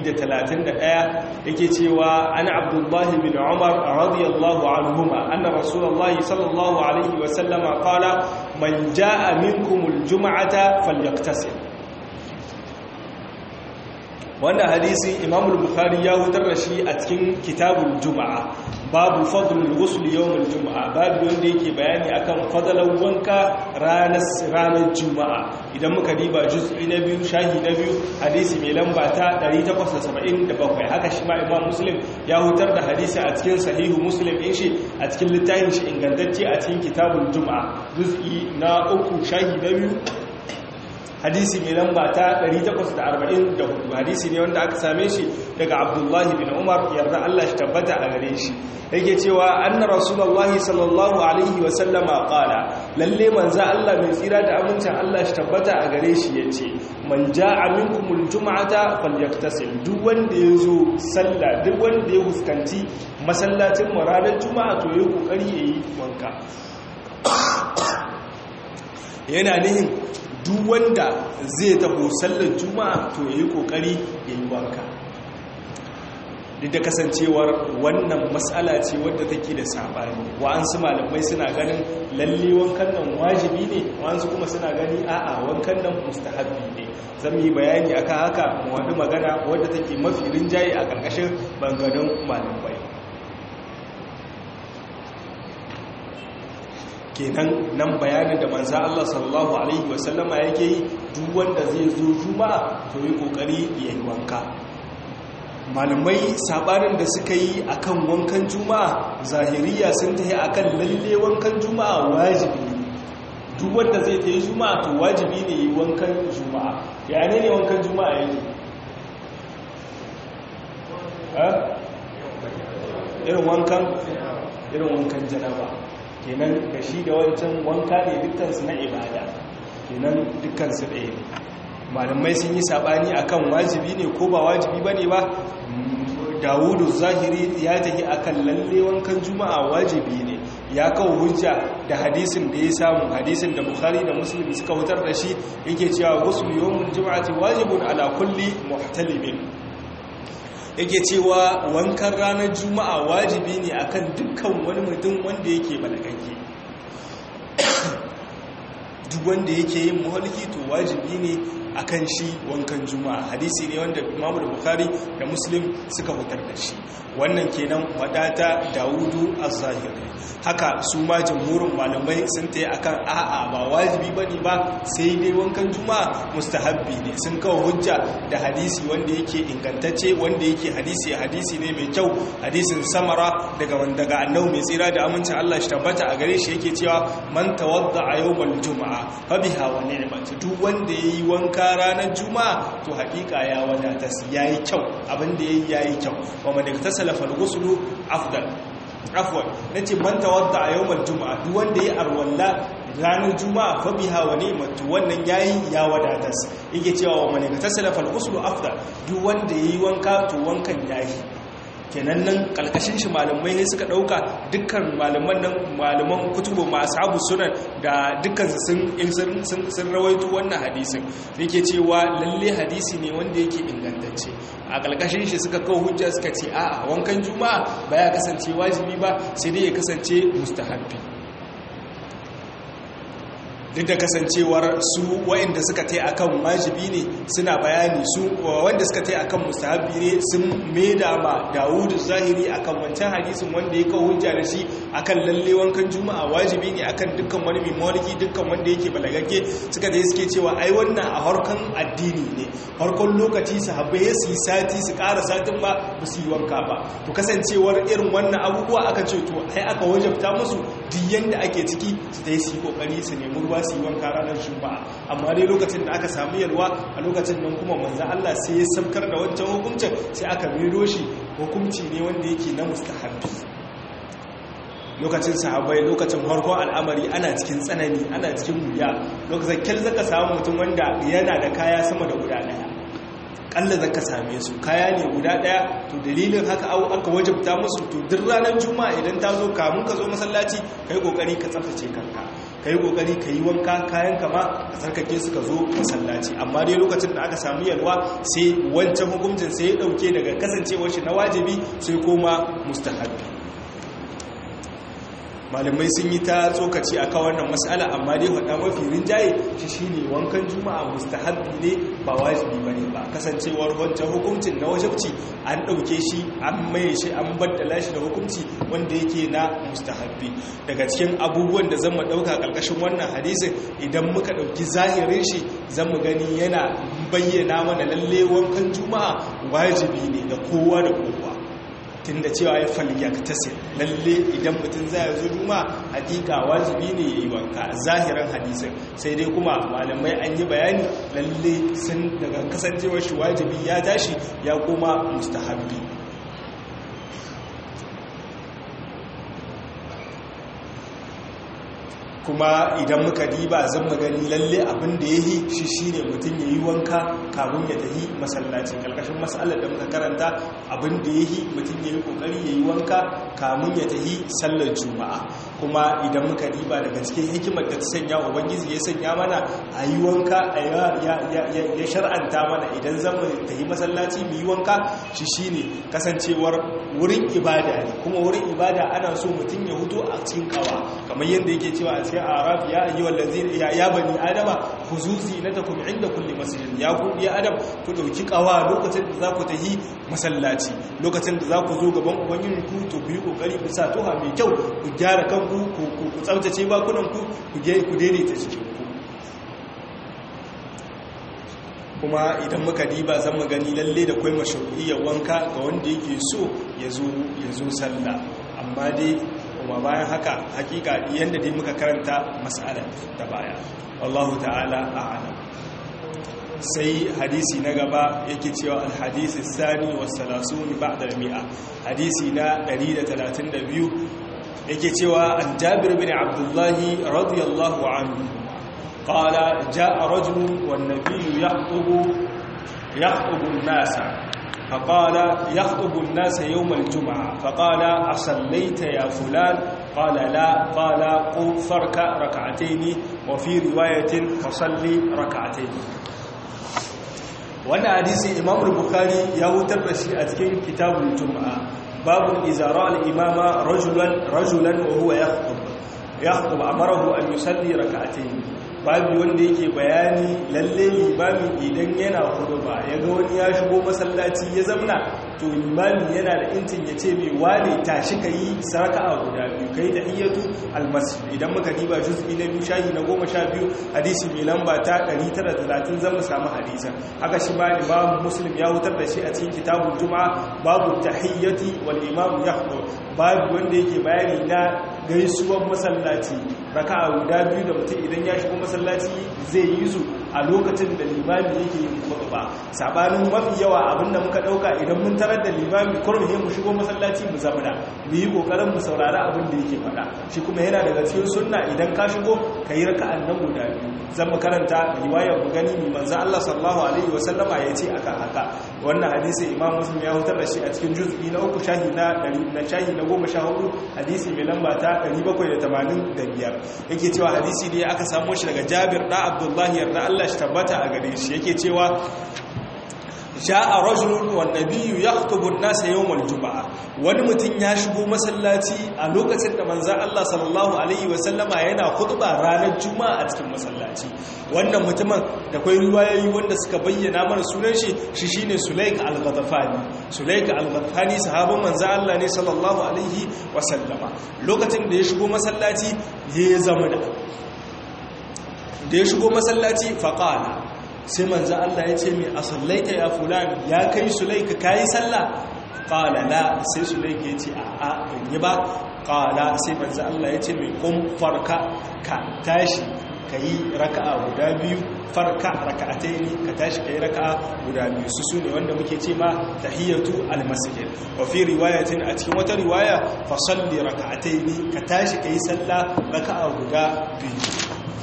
131 yake cewa an abdullahi bin umar radiyallahu anhuma anna rasulullahi sallallahu alaihi wa sallama qala man jaa minkum aljum'ata falyaktasil wannan hadisi imam bukhari ya hutar da shi a cikin kitabul juma'a babu fadlul ghusl yawmul juma'a babu wanda yake bayani akan fadalan wanka ranar ranar juma'a idan muka diba juz'i na biyu shahi na biyu hadisi mai lamba ta 877 haka shi ma imam muslim ya hutar da hadisi a cikin sahihu muslim din shi a cikin littafin shi ingantacce a cikin kitabul juma'a juz'i na uku shahi na biyu hadisi mai lamba ta 844 hadisi ne wanda aka same shi daga abdullahi bin umar yarda Allah shi tabbata a gare shi yake cewa anna rasulullahi sallallahu alaihi wa sallama qala lalle manzo Allah mai tsira da amincin Allah shi tabbata a gare shi yace man jaa minkumul jum'ata falyaktasil duk wanda yazo sallah duk wanda ya fuskanci masallacin ranar juma'a to yayi kokari yayi wanka yana nihin duk wanda zai taho sallar juma'a to yayi kokari yayi wanka duk da kasancewar wannan matsala ce wadda take da sabani wa'ansu malamai suna ganin lalle wankan nan wajibi ne wa'ansu kuma suna gani a'a wankan nan mustahabbi ne zan yi bayani akan haka mu wani magana wadda take mafi rinjaye a ƙarƙashin banganin malamai kenan nan bayanin da manza Allah sallallahu alaihi wasallama yake yi duk wanda zai zo juma'a to yi kokari ya yi wanka malamai sabanin da suka yi akan wankan juma'a zahiriya sun tafi akan lalle wankan juma'a wajibi duk wanda zai ta yi juma'a to wajibi ne yi wankan juma'a ya ne ne wankan juma'a yake irin wankan irin wankan janaba kenan da shi da wancan wanka ne dukkansu na ibada kenan dukkansu ɗaya ne malamai sun yi saɓani akan wajibi ne ko ba wajibi ba ne ba dawudu zahiri ya tafi akan lalle wankan juma'a wajibi ne ya kawo hujja da hadisin da ya samu hadisin da bukhari da muslim suka wutar da shi yake cewa wasu yawon juma'ati wajibun ala kulli muhtalimin yake cewa wankan ranar juma'a wajibi ne akan dukkan wani mutum wanda yake balagagge duk wanda yake yin muhalki to wajibi ne akan shi wankan juma'a hadisi ne wanda imamu da bukari da muslim suka fitar da shi wannan kenan wadata dawudu az-zahiri haka su ma jamhurin malamai sun tayi akan a'a ba wajibi bane ba sai dai wankan juma'a mustahabbi ne sun kawo hujja da hadisi wanda yake ingantacce wanda yake hadisi hadisi ne mai kyau hadisin samara daga daga annabi mai tsira da amincin Allah shi tabbata a gare shi yake cewa man tawadda a yawmal juma'a fa biha wa ni'mat duk wanda yayi wanka ranar juma'a to hakika ya wadata yayi kyau abin da yayi yayi kyau wa man iktasala fal ghuslu afdal afwan nace man tawadda a yawmal juma'a duk wanda yayi arwalla ranar juma'a fa biha wa ni'mat wannan yayi ya wadata yake cewa wa man iktasala fal ghuslu afdal duk wanda yayi wanka to wankan yayi kenan nan kalkashin shi malamai ne suka dauka dukkan malaman nan malaman kutubu masu abu sunan da dukkan sun sun rawaito wannan hadisin yake cewa lalle hadisi ne wanda yake ingantacce a kalkashin shi suka kawo hujja suka ce a'a wankan juma'a ba ya kasance wajibi ba sai dai ya kasance mustahabbi duk da kasancewar su wa'inda suka tai akan wajibi ne suna bayani su wanda suka tai akan mustahabi ne sun maida ma Dawud zahiri akan wancan hadisin wanda ya kawo hujja da shi akan lalle wankan juma'a wajibi ne akan dukkan wani mai mawliki dukkan wanda yake balagagge suka da suke cewa ai wannan a harkan addini ne harkon lokaci sahabbai su yi sati su ƙara satin ba ba su yi wanka ba to kasancewar irin wannan abubuwa aka ce to ai aka wajabta musu duk yanda ake ciki su ta yi su yi kokari su nemi ruwa su yi wanka ranar juma'a amma dai lokacin da aka samu yalwa a lokacin nan kuma manzan Allah sai ya saukar da wancan hukuncin sai aka mero shi hukunci ne wanda yake na mustahabbi lokacin sahabbai lokacin harkon al'amari ana cikin tsanani ana cikin wuya lokacin kyal zaka samu mutum wanda yana da kaya sama da guda daya kalla zaka same su kaya ne guda daya to dalilin haka aka wajabta musu to duk ranar juma'a idan ta zo kamun ka zo masallaci kai kokari ka tsaftace kanka kai kokari ka yi wanka kayan kama a tsarkake su ka zo masallaci amma dai lokacin da aka samu yalwa sai wancan hukuncin sai ya dauke daga kasancewar shi na wajibi sai koma mustahabbi malamai sun yi ta tsokaci a kan wannan matsala amma dai faɗa mafi rinjaye shi shi ne wankan juma'a mustahabbi ne ba wajibi ba ne ba kasancewar wancan hukuncin na wajabci an ɗauke shi an maye shi an baddala shi da hukunci wanda yake na mustahabbi daga cikin abubuwan da zan mu ɗauka ƙarƙashin wannan hadisin idan muka ɗauki zahirin shi zan mu gani yana bayyana mana lalle wankan juma'a wajibi ne da kowa da kowa tunda cewa ya falyaktasir lalle idan mutum zai zo juma hakika wajibi ne yayi wanka zahiran hadisin sai dai kuma malamai an yi bayani lalle sun daga kasancewar shi wajibi ya tashi ya koma mustahabbi kuma idan muka diba zan magani lalle abin da ya yi shi shi ne mutum ya yi wanka kamun ya tahi masallacin ƙarƙashin matsalar da muka karanta abin da ya yi mutum ya yi ƙoƙari ya yi wanka kamun ya tahi sallar juma'a kuma idan muka diba daga cikin hikimar da ta sanya ubangiji ya sanya mana a yi wanka ya shar'anta mana idan zan mu tahi masallaci mu yi wanka shi shi ne kasancewar wurin ibada ne kuma wurin ibada ana so mutum ya hutu a cikin kawa kamar yadda yake cewa a cikin araf ya ayi wallazi ya bani adama huzuzi na takum inda kulli masjid ya ku ya adam ku dauki kawa lokacin da za ku tahi masallaci lokacin da za ku zo gaban ubangiji ku to ku yi kokari ku sa toha mai kyau ku gyara kanku ku ku tsaftace bakunan ku ku ku daidaita cikin ku kuma idan muka diba zan mu gani lalle da kwai mashru'iyyar wanka ga wanda yake so ya zo ya zo sallah amma dai kuma bayan haka hakika yadda dai muka karanta mas'alar ta baya wallahu ta'ala a'lam sai hadisi na gaba yake cewa alhadisi sani wa salasuni ba'da al-mi'a hadisi na 132 yake cewa an jabir bin abdullahi radiyallahu anhu qala jaa rajulun wan nabiyyu yaqtubu yaqtubu an-nasa فقال يخطب الناس يوم الجمعة فقال أصليت يا فلان قال لا قال قم فركع ركعتين وفي رواية فصلي ركعتين وانا حديث إمام البخاري يوتر بشي أتكين كتاب الجمعة باب إذا رأى الإمام رجلا رجلا وهو يخطب يخطب أمره أن يصلي ركعتين babu wanda yake bayani lalle limami idan yana ba ya ga wani ya shigo masallaci ya zamna to limami yana da intin ya ce mai wane tashi ka yi saraka a guda biyu ka yi da iyatu almasjid idan muka diba juz'i na biyu shahi na goma sha biyu hadisi mai lamba ta 930 zan mu samu hadisan haka shi ma imam muslim ya wutar da shi a cikin kitabun juma'a babu tahiyyati wal imam yahdu babu wanda yake bayani na gaisuwar masallaci raka'a guda biyu da mutum idan ya shigo masallaci zai yi su a lokacin da limami yake yin ba sabanin mafi yawa abinda muka dauka idan mun tarar da limami kurum mu shigo masallaci mu zamana mu yi kokarin mu saurari abin da yake faɗa shi kuma yana daga cikin sunna idan ka shigo ka yi raka'an nan guda biyu zan mu karanta riwayar mu gani mai manzo Allah sallallahu alaihi wasallama ya ce akan haka wannan hadisi imam muslim ya hutar da shi a cikin juz'i na uku shahi na 100 na shahi na 14 hadisi mai lamba ta 785 yake cewa hadisi ne aka samu shi daga Jabir da Abdullahi yarda Allah shi tabbata a gare shi yake cewa ja'a rajulun wan nabiyyu yakhutubu an-nasa yawm al-jum'a wani mutum ya shigo masallaci a lokacin da manzon Allah sallallahu alaihi wasallama yana khutba ranar juma'a a cikin masallaci wannan mutumin da kai riwayoyi wanda suka bayyana mana sunan shi shi shine Sulaik al-Ghatafani Sulaik al-Ghatafani sahabban manzon Allah ne sallallahu alaihi wasallama lokacin da ya shigo masallaci ya zama da da ya shigo masallaci faqala sai manzo Allah ya ce mai a sallaita ya fulani ya kai sulaika kayi sallah qala la sai sulaika ya ce a a ban yi ba qala sai manzo Allah ya ce mai kun farka ka tashi kayi raka'a guda biyu farka raka'ataini ka tashi kayi raka'a guda biyu su sune wanda muke ce ma tahiyatu almasjid wa fi riwayatin a cikin wata riwaya fa salli raka'ataini ka tashi kayi sallah raka'a guda biyu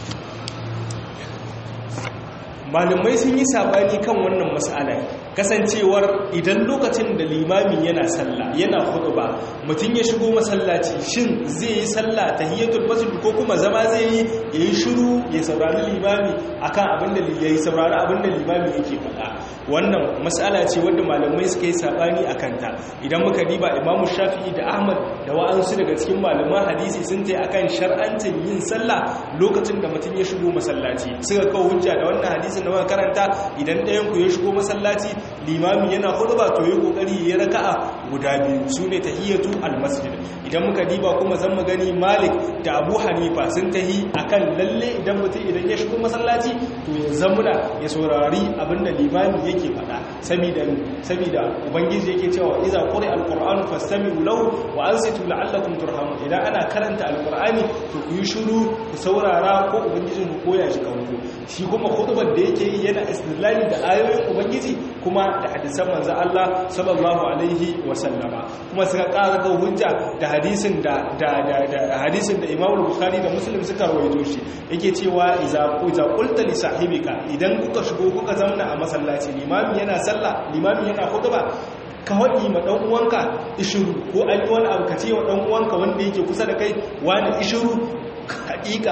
malamai sun yi sabani kan wannan matsala kasancewar idan lokacin da limami yana sallah yana ba mutum ya shigo masallaci shin zai yi sallah tahiyatul masjid ko kuma zama zai yi yayi shiru ya saurari limami akan abin da yayi saurari abin da limami yake faɗa wannan matsala ce wanda malamai suka yi sabani akan ta idan muka diba imamu shafi'i da ahmad da wa'ansu daga cikin malaman hadisi sun tai akan shar'ancin yin sallah lokacin da mutum ya shigo masallaci suka kawo hujja da wannan hadisin da muka karanta idan ɗayan ku ya shigo masallaci limami yana khutba to yi kokari ya raka'a guda biyu sune tahiyatu almasjid idan muka diba kuma zan mu gani Malik da Abu Hanifa sun tahi akan lalle idan mutum idan ya shigo masallaci to ya zamuna ya saurari abinda limami yake faɗa saboda saboda ubangiji yake cewa idza quri'a alqur'anu fastami'u lahu wa ansitu la'allakum turhamun idan ana karanta alqur'ani to ku yi shiru ku saurara ko ubangijin ku koya shi kanku shi kuma khutbar da yake yi yana istilali da ayoyin ubangiji kuma da hadisan manzo Allah sallallahu alaihi wa sallama kuma suka ƙara ga hujja da hadisin da da da hadisin da Imam Bukhari da Muslim suka rawaito shi yake cewa iza iza qulta li sahibika idan kuka shigo kuka zauna a masallaci limami yana sallah limami yana khutba ka waɗi ma ɗan uwanka ishiru ko an yi wani abu ka ce wa ɗan uwanka wanda yake kusa da kai wani ishiru haƙiƙa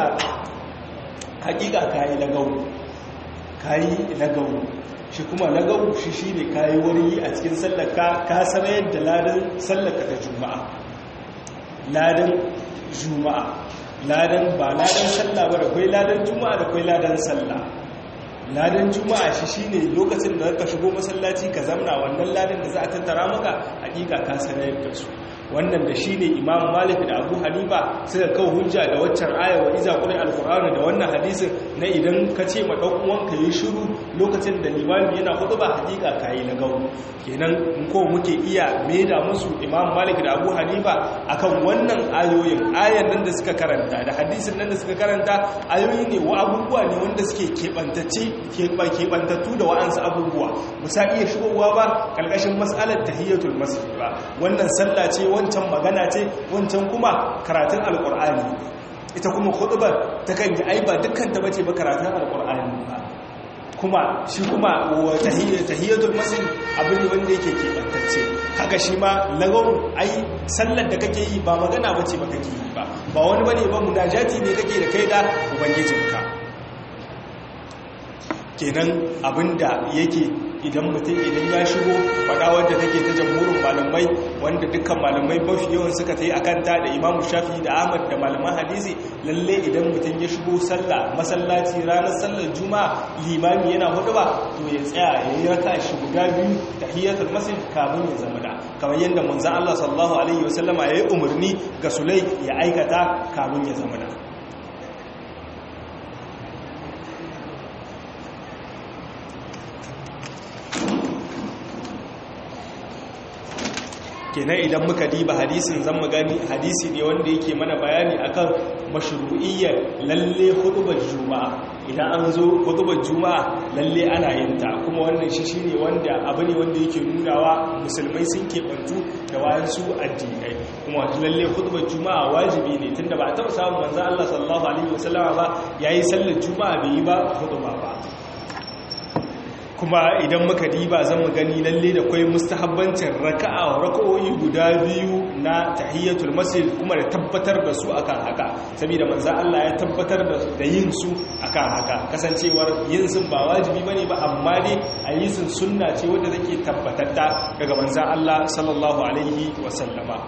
haƙiƙa kayi lagau kayi lagau shi kuma lagau shi shi ne kayi wani a cikin sallaka ka sarayar da ladan sallaka ta juma'a ladan juma'a ladan ba ladan sallah ba da kwai ladan juma'a da kwai ladan sallah ladan juma'a shi shine lokacin da ka shigo masallaci ka zamna wannan ladan da za a tattara maka hakika ka sanar da su wannan da shine imam malik da abu hanifa suka kawo hujja da waccan aya wa iza quri alqur'ani da wannan hadisin na idan ka ce ma dan uwanka yi shiru lokacin da limami yana khutba hakika kai na gawo kenan in ko muke iya maida musu imam malik da abu hanifa akan wannan ayoyin ayan nan da suka karanta da hadisin nan da suka karanta ayoyi ne wa abubuwa ne wanda suke keɓantacce keɓantattu da wa'ansu abubuwa musa iya shigowa ba ƙarƙashin matsalar tahiyyatul masjid ba wannan sallah ce wancan magana ce wancan kuma karatun alƙur'ani ita kuma hudubar ta kan yi aiba dukkan ta bace ba karatun alƙur'ani ba kuma shi kuma tahiyyatul masjid abu ne wanda yake keɓantacce haka shi ma lagau ai sallar da kake yi ba magana bace ba kake yi ba ba wani bane ba munajati ne kake da kai da ubangijinka kenan abinda yake idan mutum idan ya shigo faɗa wadda take ta jamhurin malamai wanda dukkan malamai mafi yawan suka ta yi a kanta da imamu shafi da ahmad da malaman hadisi lalle idan mutum ya shigo sallah masallaci ranar sallar juma'a limami yana hudu ba to ya tsaya ya yi raka shi guda biyu ta hiyatul masjid kamun ya zama da kamar yadda manzan allah sallallahu alaihi wasallama ya yi umarni ga sulai ya aikata kamun ya zama da kenan idan muka diba hadisin zan mu gani hadisi ne wanda yake mana bayani akan mashru'iyyar lalle hudubar juma'a idan an zo hudubar juma'a lalle ana yin ta kuma wannan shi shine wanda abu ne wanda yake nunawa musulmai sun keɓantu da wayansu addinai kuma lalle hudubar juma'a wajibi ne tunda ba a taɓa samun manzo Allah sallallahu alaihi wasallama ba yayi sallar juma'a bai yi ba huduba ba kuma idan muka diba zan mu gani lalle da kwai mustahabbancin raka'a raka'o'i guda biyu na tahiyyatul masjid kuma da tabbatar da su akan haka saboda manzo Allah ya tabbatar da yin su akan haka kasancewar yin sun ba wajibi bane ba amma dai a yi sun sunna ce wanda take tabbatatta daga manzo Allah sallallahu alaihi wasallama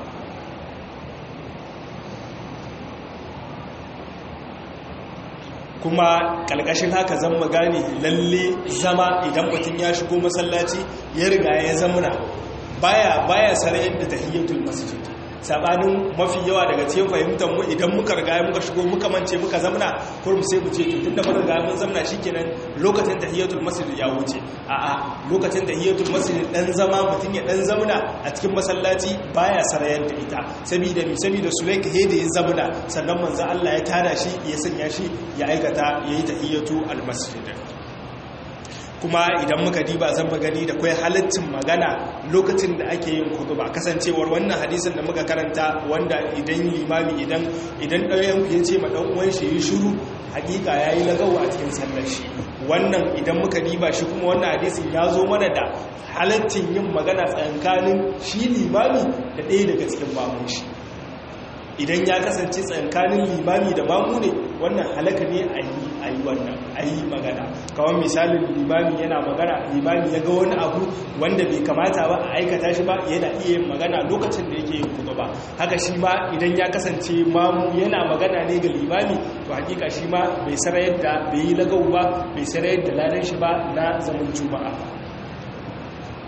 kuma ƙalƙashin haka zan magani lalle zama idan mutum ya shigo masallaci ya riga ya zamuna baya baya sarayar da tahiyyatul masjid sabanin mafi yawa daga cikin fahimtar mu idan muka riga muka shigo muka mance muka zamna kurum sai mu ce to tunda muka riga mun zamna shikenan lokacin tahiyatul masjid ya wuce a'a lokacin tahiyatul masjid dan zama mutun ya dan zamna a cikin masallaci baya sarayar da ita saboda mi saboda sulaika hede ya zamna sannan manzo Allah ya tada shi ya sanya shi ya aikata yayi tahiyatu al masjid kuma idan muka diba zan gani da kwai halittin magana lokacin da ake yin kutuba kasancewar wannan hadisin da muka karanta wanda idan limami idan idan ɗayan ya ce ma ɗan shi yi shiru hakika ya yi lagawa a cikin sallar shi wannan idan muka diba shi kuma wannan hadisin ya zo mana da halittin yin magana tsakankanin shi limami da ɗaya daga cikin mamun shi idan ya kasance tsankanin limami da mamu ne wannan halaka ne a yi wannan a yi magana kawai misalin limami yana magana limami ya ga wani abu wanda bai kamata ba a aikata shi ba yana iya yin magana lokacin da yake yin kuma ba haka shi ma idan ya kasance mamu yana magana ne ga limami to hakika shi ma bai sarayar da bai yi lagau ba bai sarayar da ladan shi ba na zaman juma'a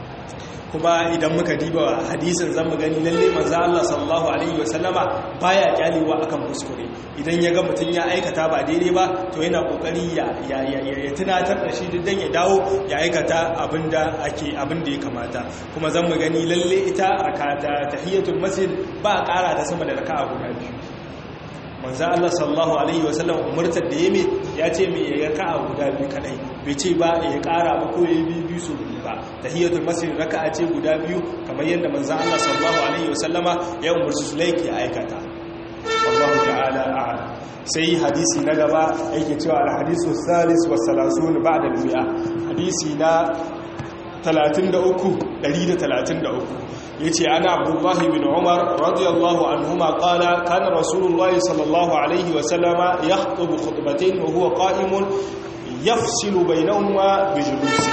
kuma idan muka diba hadisin zan mu gani lalle manzo Allah sallallahu alaihi wasallama baya kyalewa akan kuskure idan ya ga mutun ya aikata ba daidai ba to yana kokari ya ya ya tunatar da shi dan ya dawo ya aikata abinda ake abinda ya kamata kuma zan mu gani lalle ita rakata tahiyatul masjid ba ƙara ta sama da raka'a guda biyu manzo Allah sallallahu alaihi wasallam umurtar da yeme ya ce me ya raka'a guda biyu kadai bai ce ba ya kara ba ko yayi biyu biyu su ba tahiyatul masjid raka'a ce guda biyu kamar yadda manzo Allah sallallahu alaihi wasallama ya umurci sulaiki ya aikata wallahu ta'ala a'lam sai hadisi na gaba yake cewa al-hadisu salis wa salasun ba'da al-mi'a hadisi na 33 133 yace ana abdullahi bin umar radiyallahu anhuma qala kana rasulullahi sallallahu alaihi wa sallama yakhutubu khutbatayn wa huwa qa'imun yafsilu bainahuma bi julusi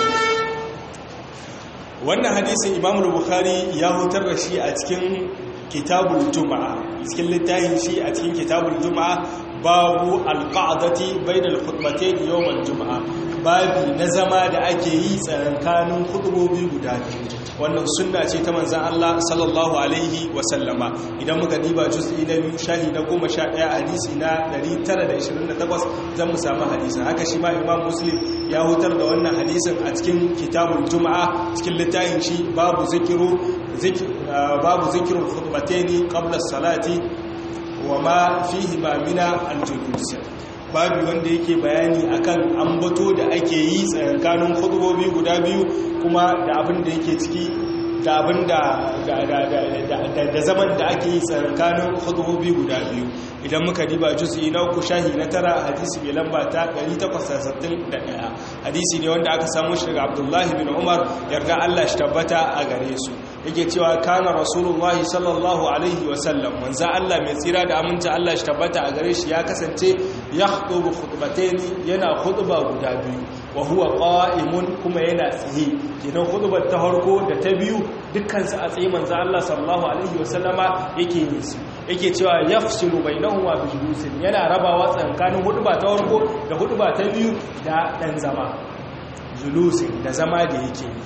wannan hadisin imam al-bukhari ya hutar da shi a cikin kitabul juma'a cikin littafin shi a cikin kitabul juma'a babu alqa'dati bainal khutbatayn yawm al-juma'a babi na zama da ake yi tsakankanin hudubobi guda biyu wannan sunna ce ta manzan Allah sallallahu alaihi wasallama idan muka diba juz'i na biyu shahi na goma sha ɗaya hadisi na 928 zan mu samu hadisin haka shi ma imam muslim ya hutar da wannan hadisin a cikin kitabul juma'a cikin littafin shi babu zikiru babu zikirul khutbataini qabla salati wa ma fihi ma mina al-julus babu wanda yake bayani akan ambato da ake yi tsakanin hudubobi guda biyu kuma da abin da yake ciki da abin da da zaman da ake yi tsakanin hudubobi guda biyu idan muka diba juz'i na uku shahi na tara hadisi mai lamba ta 861 hadisi ne wanda aka samu shi daga abdullahi bin umar yarda allah shi tabbata a gare su yake cewa kana rasulullahi sallallahu alaihi wasallam manzo allah mai tsira da aminta allah shi tabbata a gare shi ya kasance ya khutubu khutbatayn yana khutba guda biyu wa huwa qa'imun kuma yana tsaye kenan khutbar ta farko da ta biyu dukkan su a tsaye manzo allah sallallahu alaihi wasallama yake yin su yake cewa yafsilu bainahuma bi julusin yana rabawa tsakanin hudba ta farko da hudba ta biyu da dan zama julusin da zama da yake yi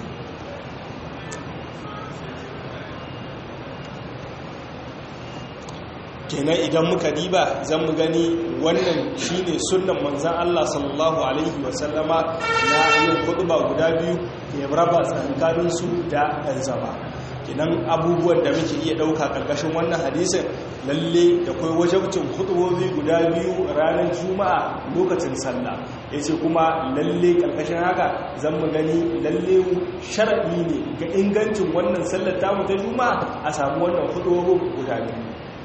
kenan idan muka diba zan mu gani wannan shine sunnan manzon Allah sallallahu alaihi wasallama na yin hudba guda biyu ya raba tsakanin su da dan zama kenan abubuwan da muke iya dauka karkashin wannan hadisin lalle da kai wajabcin hutubobi guda biyu ranar juma'a lokacin sallah yace kuma lalle karkashin haka zan mu gani lalle sharadi ne ga ingancin wannan sallar tamu ta juma'a a samu wannan hutubobin guda biyu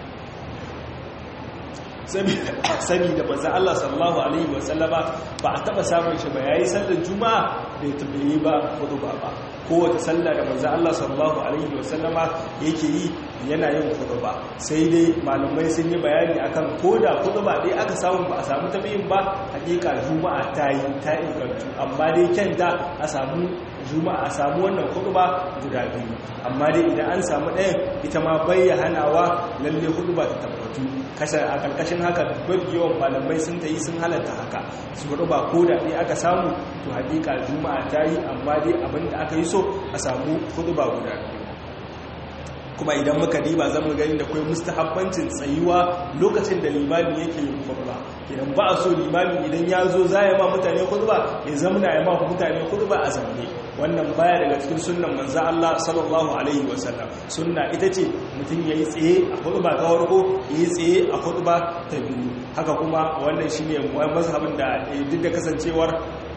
sani da manzan Allah sallallahu Alaihi wasallama ba a taba samun shi ba ya yi sallar juma'a bai tabbaye ba hudu ba ba kowace sallar da manzan Allah sallallahu Alaihi wasallama yake yi yana yin hudu ba sai dai malumai sun yi bayani akan ko da hudu ba dai aka samu ba a samu tabiyin ba hakika juma'a ta yi ta ingantu amma dai kyanta a samu juma'a a samu wannan hudu ba guda biyu amma dai idan an samu ɗayan ita ma bayyana hanawa lalle hudu ba ta tabbatu kasar a ƙarƙashin haka duk yawan malamai sun ta yi sun halatta haka su hudu ba ko da ɗaya aka samu to hakika juma'a ta yi amma dai abin da aka yi so a samu hudu ba guda biyu kuma idan muka diba za mu gani da kai mustahabbancin tsayuwa lokacin da limami yake yin khutba idan ba a so limami idan ya zo za ya ma mutane khutba ya zamana ya ma mutane khutba a zamne wannan baya daga cikin sunnan manzo Allah sallallahu alaihi wasallam sunna ita ce mutum yayi tsaye a khutba ta farko yayi tsaye a khutba ta biyu haka kuma wannan shine mazhabin da duk da kasancewar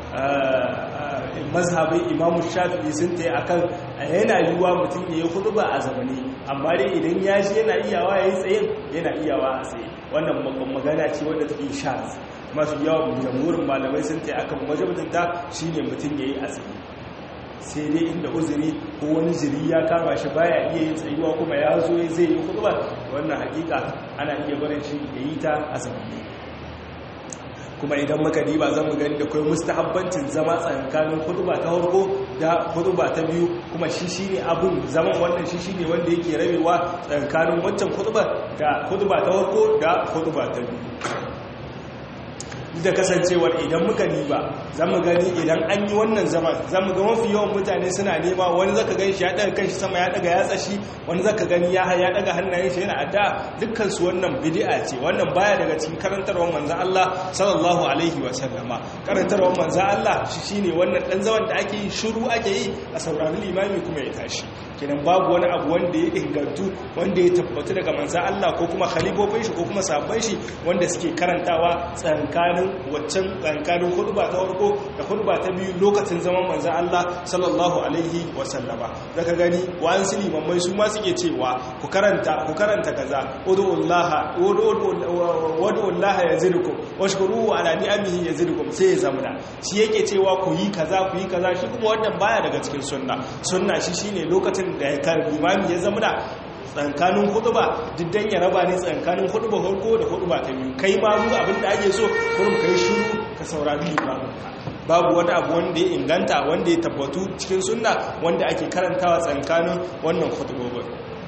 mazhabin imamu shafi'i sun ta yi a kan yana yiwuwa mutum ya yi hudu ba a zamani amma dai idan ya shi yana iyawa ya yi tsaye yana iyawa a tsaye wannan magana ce wadda take shaz masu yawan jamhurin malamai sun ta yi akan wajabtinta shi ne mutum ya yi a tsaye sai dai inda uzuri ko wani jiri ya kama shi baya iya yin tsayuwa kuma ya zo zai yi hudu ba wannan hakika ana iya barin shi ya yi ta a zamani kuma idan muka diba zan mu gani da kai mustahabbancin zama tsakanin hutuba ta farko da hutuba ta biyu kuma shi shine abun zaman wannan shi shine wanda yake rabewa tsakanin wancan hutuba da hutuba ta farko da hutuba ta biyu da kasancewar idan muka niba za mu gani idan an yi wannan zaman za mu ga mafi yawan mutane suna nema wani zaka gani shi ya daga kanshi sama ya daga yatsa shi wani zaka gani ya ya daga hannayen shi yana adda dukkan su wannan bid'a ce wannan baya daga cikin karantarwar manzon Allah sallallahu alaihi wa sallama karantarwar manzon Allah shi shine wannan dan zaman da ake yi shiru ake yi a saurari limami kuma ya tashi kenan babu wani abu wanda ya ingantu wanda ya tabbatu daga manzan Allah ko kuma khalifofin shi ko kuma sabon shi wanda suke karantawa tsankanin waccan tsankanin hudba ta farko da hudba ta biyu lokacin zaman manzan Allah sallallahu alaihi wa sallama daga gani wa'an su limammai su ma suke cewa ku karanta ku karanta kaza ud'ullaha ud'ullaha yazidukum washkuruhu ala ni'amihi yazidukum sai ya zamana shi yake cewa ku yi kaza ku yi kaza shi kuma wannan baya daga cikin sunna sunna shi shine lokacin da ya kar limami ya zama da tsankanin huduba diddan ya raba ne tsankanin huduba farko da huduba ta biyu kai ma mu abin da ake so kurum kai shiru ka saurari limamin babu wani abu wanda ya inganta wanda ya tabbatu cikin sunna wanda ake karantawa tsankanin wannan hudubobin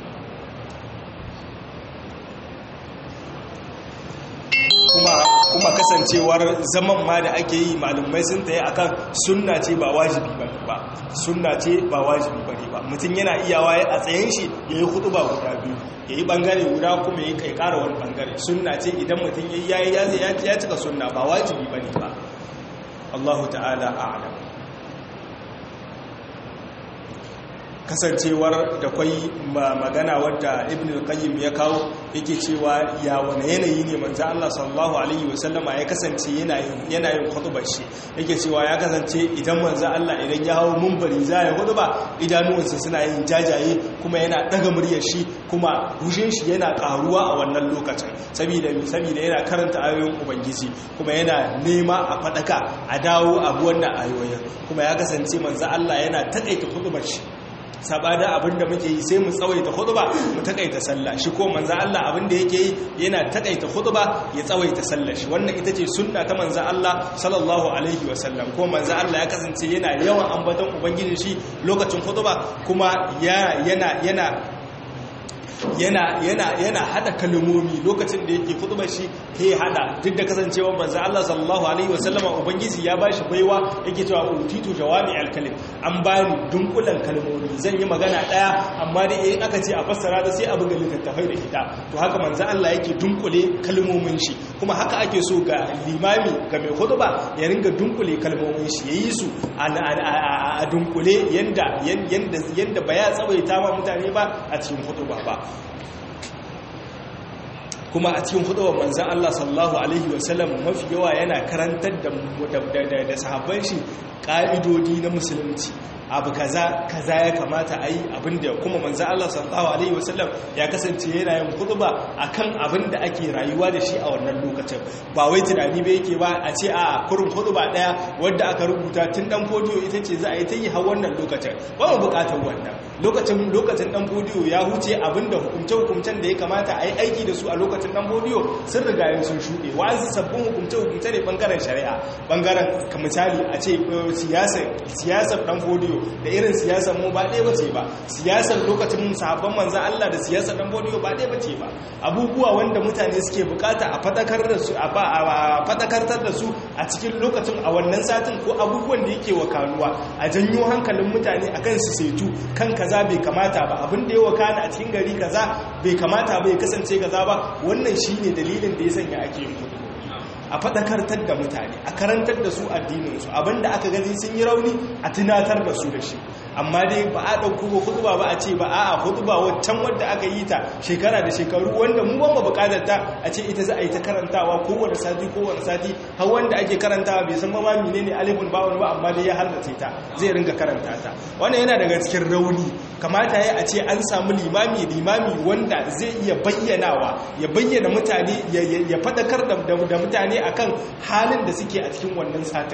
kuma kuma kasancewar zaman ma da ake yi malumai sun tayi akan sunna ce ba wajibi ba ba sunna ce ba wajibi ba ne ba mutum yana iyawa a tsayen shi ya yi hudu ba guda biyu ya yi bangare guda kuma ya kai kara wani bangare sunna ce idan mutum ya yi ya cika sunna ba wajibi ba ne ba Allahu ta'ala a'lam kasancewar da kwai magana wadda ibn al-qayyim ya kawo yake cewa ya wani yanayi ne manzo Allah sallallahu alaihi wasallama ya kasance yana yana yin khutbar shi yake cewa ya kasance idan manzo Allah idan ya hawo munbari za ya khutba idanuwansa suna yin jajaye kuma yana daga muryar shi kuma hushin shi yana karuwa a wannan lokacin saboda saboda yana karanta ayoyin ubangiji kuma yana nema a fadaka a dawo abu wannan ayoyin kuma ya kasance manzo Allah yana takaita khutbar shi sabada abinda muke yi sai mu tsawaita khutba mu takaita sallah shi ko manzo Allah abinda yake yi yana takaita khutba ya tsawaita sallah shi wannan ita ce sunna ta manzo Allah sallallahu alaihi wasallam ko manzo Allah ya kasance yana yawan ambaton ubangiji shi lokacin khutba kuma yana yana yana yana yana yana hada kalmomi lokacin da yake khutbar shi he hada duk da kasancewar manzo Allah sallallahu alaihi wasallama ubangiji ya bashi baiwa yake cewa utitu jawami alkalim an bani dunkulan kalmomi zan yi magana daya amma dai in aka ce a fassara da sai a buga littattafai da ita to haka manzo Allah yake dunkule kalmomin shi kuma haka ake so ga limami ga mai khutba ya ringa dunkule kalmomin shi yayi su a dunkule yanda yanda yanda ba ya tsawaita ma mutane ba a cikin khutba ba kuma a cikin hudubar manzan Allah sallallahu Alaihi wasallam mafi yawa yana karantar da sahabban shi ƙa'idodi na musulunci abu kaza kaza ya kamata a yi abinda kuma manzan Allah sallallahu Alaihi wasallam ya kasance yana yin huduba a kan abinda ake rayuwa da shi a wannan lokacin ba wai tunani ba yake ba a ce a kurin huduba ɗaya wadda aka rubuta tun ɗan fodiyo ita ce za a yi ta yi har wannan lokacin ba mu buƙatar wannan lokacin lokacin ɗan fodiyo ya huce abinda hukumce-hukumcen da ya kamata a yi aiki da su a lokacin ɗan fodiyo sun riga yin sun shuɗe wa'ansu sabbin hukumce-hukumce ne ɓangaren shari'a ɓangaren ka misali a ce siyasar ɗan fodiyo da irin siyasar mu ba ɗaya bace ba siyasar lokacin sahabban manzan Allah da siyasar ɗan fodiyo ba ɗaya bace ba abubuwa wanda mutane suke bukata a fadakar da su a fadakartar da su a cikin lokacin a wannan satin ko abubuwan da yake wakanuwa a janyo hankalin mutane akan su saitu kan kaza bai kamata ba abin da ya wakana a cikin gari kaza bai kamata ba ya kasance kaza ba wannan shine dalilin da ya sanya ake yin kudu a faɗakartar da mutane a karantar da su addininsu abinda aka gani sun yi rauni a tunatar da su da shi amma dai ba a ɗauko ba hutuba ba a ce ba a hutuba waccan wadda aka yi ta shekara da shekaru wanda mu ban ba buƙatar ta a ce ita za a yi ta karantawa kowane sati kowane sati har wanda ake karantawa bai san ma mine ne alifin bawon ba amma dai ya halarce ta zai ringa karanta ta wannan yana daga cikin rauni kamata ya a ce an samu limami limami wanda zai iya bayyanawa ya bayyana mutane ya faɗakar da mutane akan halin da suke a cikin wannan satin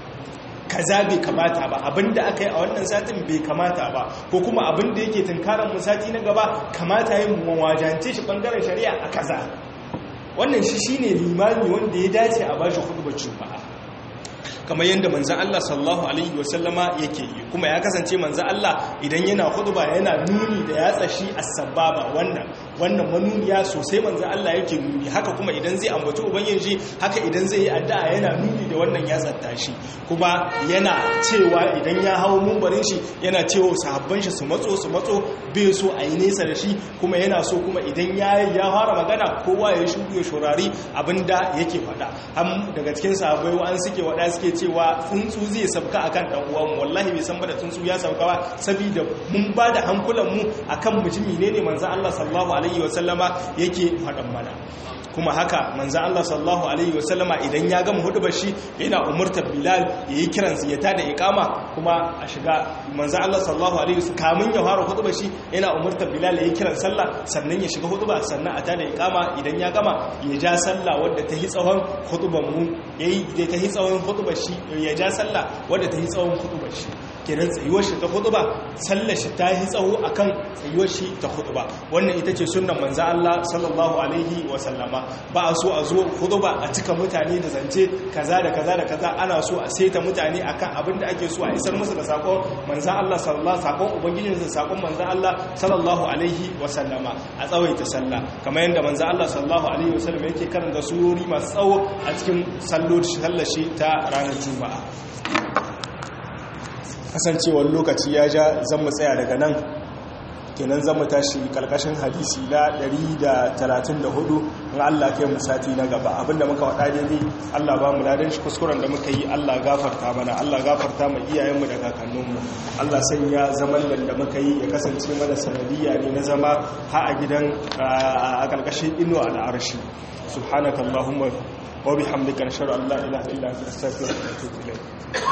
kaza bai kamata ba abinda aka yi a wannan satin bai kamata ba ko kuma abinda yake tunkarar mu sati na gaba kamata yin mawajance shi bangaren shari'a a kaza wannan shi shine limami wanda ya dace a bashi hudubar juma'a kamar yadda manzan Allah sallallahu alaihi wasallama yake yi kuma ya kasance manzan Allah idan yana huduba yana nuni da ya tsashi as-sababa wannan wannan manuniya sosai manzo Allah yake nuni haka kuma idan zai ambaci ubangiji haka idan zai yi addu'a yana nuni da wannan ya zatta shi kuma yana cewa idan ya hawo mumbarin shi yana cewa sahabban shi su matso su matso bai so a yi nesa da shi kuma yana so kuma idan ya ya fara magana kowa ya shugu ya shurari abinda yake faɗa ham daga cikin sahabbai wa'an suke wada suke cewa tsuntsu zai sabka akan dan uwan mu wallahi bai san ba da tsuntsu ya sabka ba saboda mun ba da hankulan mu akan mutumi ne ne manzo Allah sallallahu alaihi wasallama yake faɗan mana kuma haka manzo Allah sallallahu alaihi wasallama idan ya gama hudubar shi yana umurtar Bilal yayi kiran ya tada iqama kuma a shiga manzo Allah sallallahu alaihi wasallam kamun ya fara hudubar shi yana umurtar Bilal yayi kiran sallah sannan ya shiga huduba sannan a tada iqama idan ya gama ya ja sallah wadda ta yi tsawon hudubar mu yayi da ta yi tsawon hudubar shi ya ja sallah wadda ta yi tsawon hudubar shi kenan tsayuwar shi ta huduba sallar shi ta yi tsawo akan tsayuwar shi ta huduba wannan ita ce sunnan manzo Allah sallallahu alaihi wasallama ba a so a zo huduba a cika mutane da zance kaza da kaza da kaza ana so a saita mutane akan abin da ake so a isar musu da sakon manzo Allah sallallahu sakon ubangijin sa sakon manzo Allah sallallahu alaihi wasallama a tsawaita sallah kamar yadda manzo Allah sallallahu alaihi wasallam yake karanta surori masu tsawo a cikin sallar shi ta ranar juma'a kasancewar lokaci ya ja zan mu tsaya daga nan kenan zan mu tashi kalkashin hadisi na 134 in Allah kai mu sati na gaba abinda muka wada daidai Allah ba mu ladan shi kuskuren da muka yi Allah gafarta mana Allah gafarta mu iyayenmu da kakanninmu Allah sanya zaman da muka yi ya kasance mana sanadiyya ne na zama ha a gidan a kalkashin inuwa al'arshi subhanakallahumma wa bihamdika nashhadu an la ilaha illa anta astaghfiruka wa atubu ilayk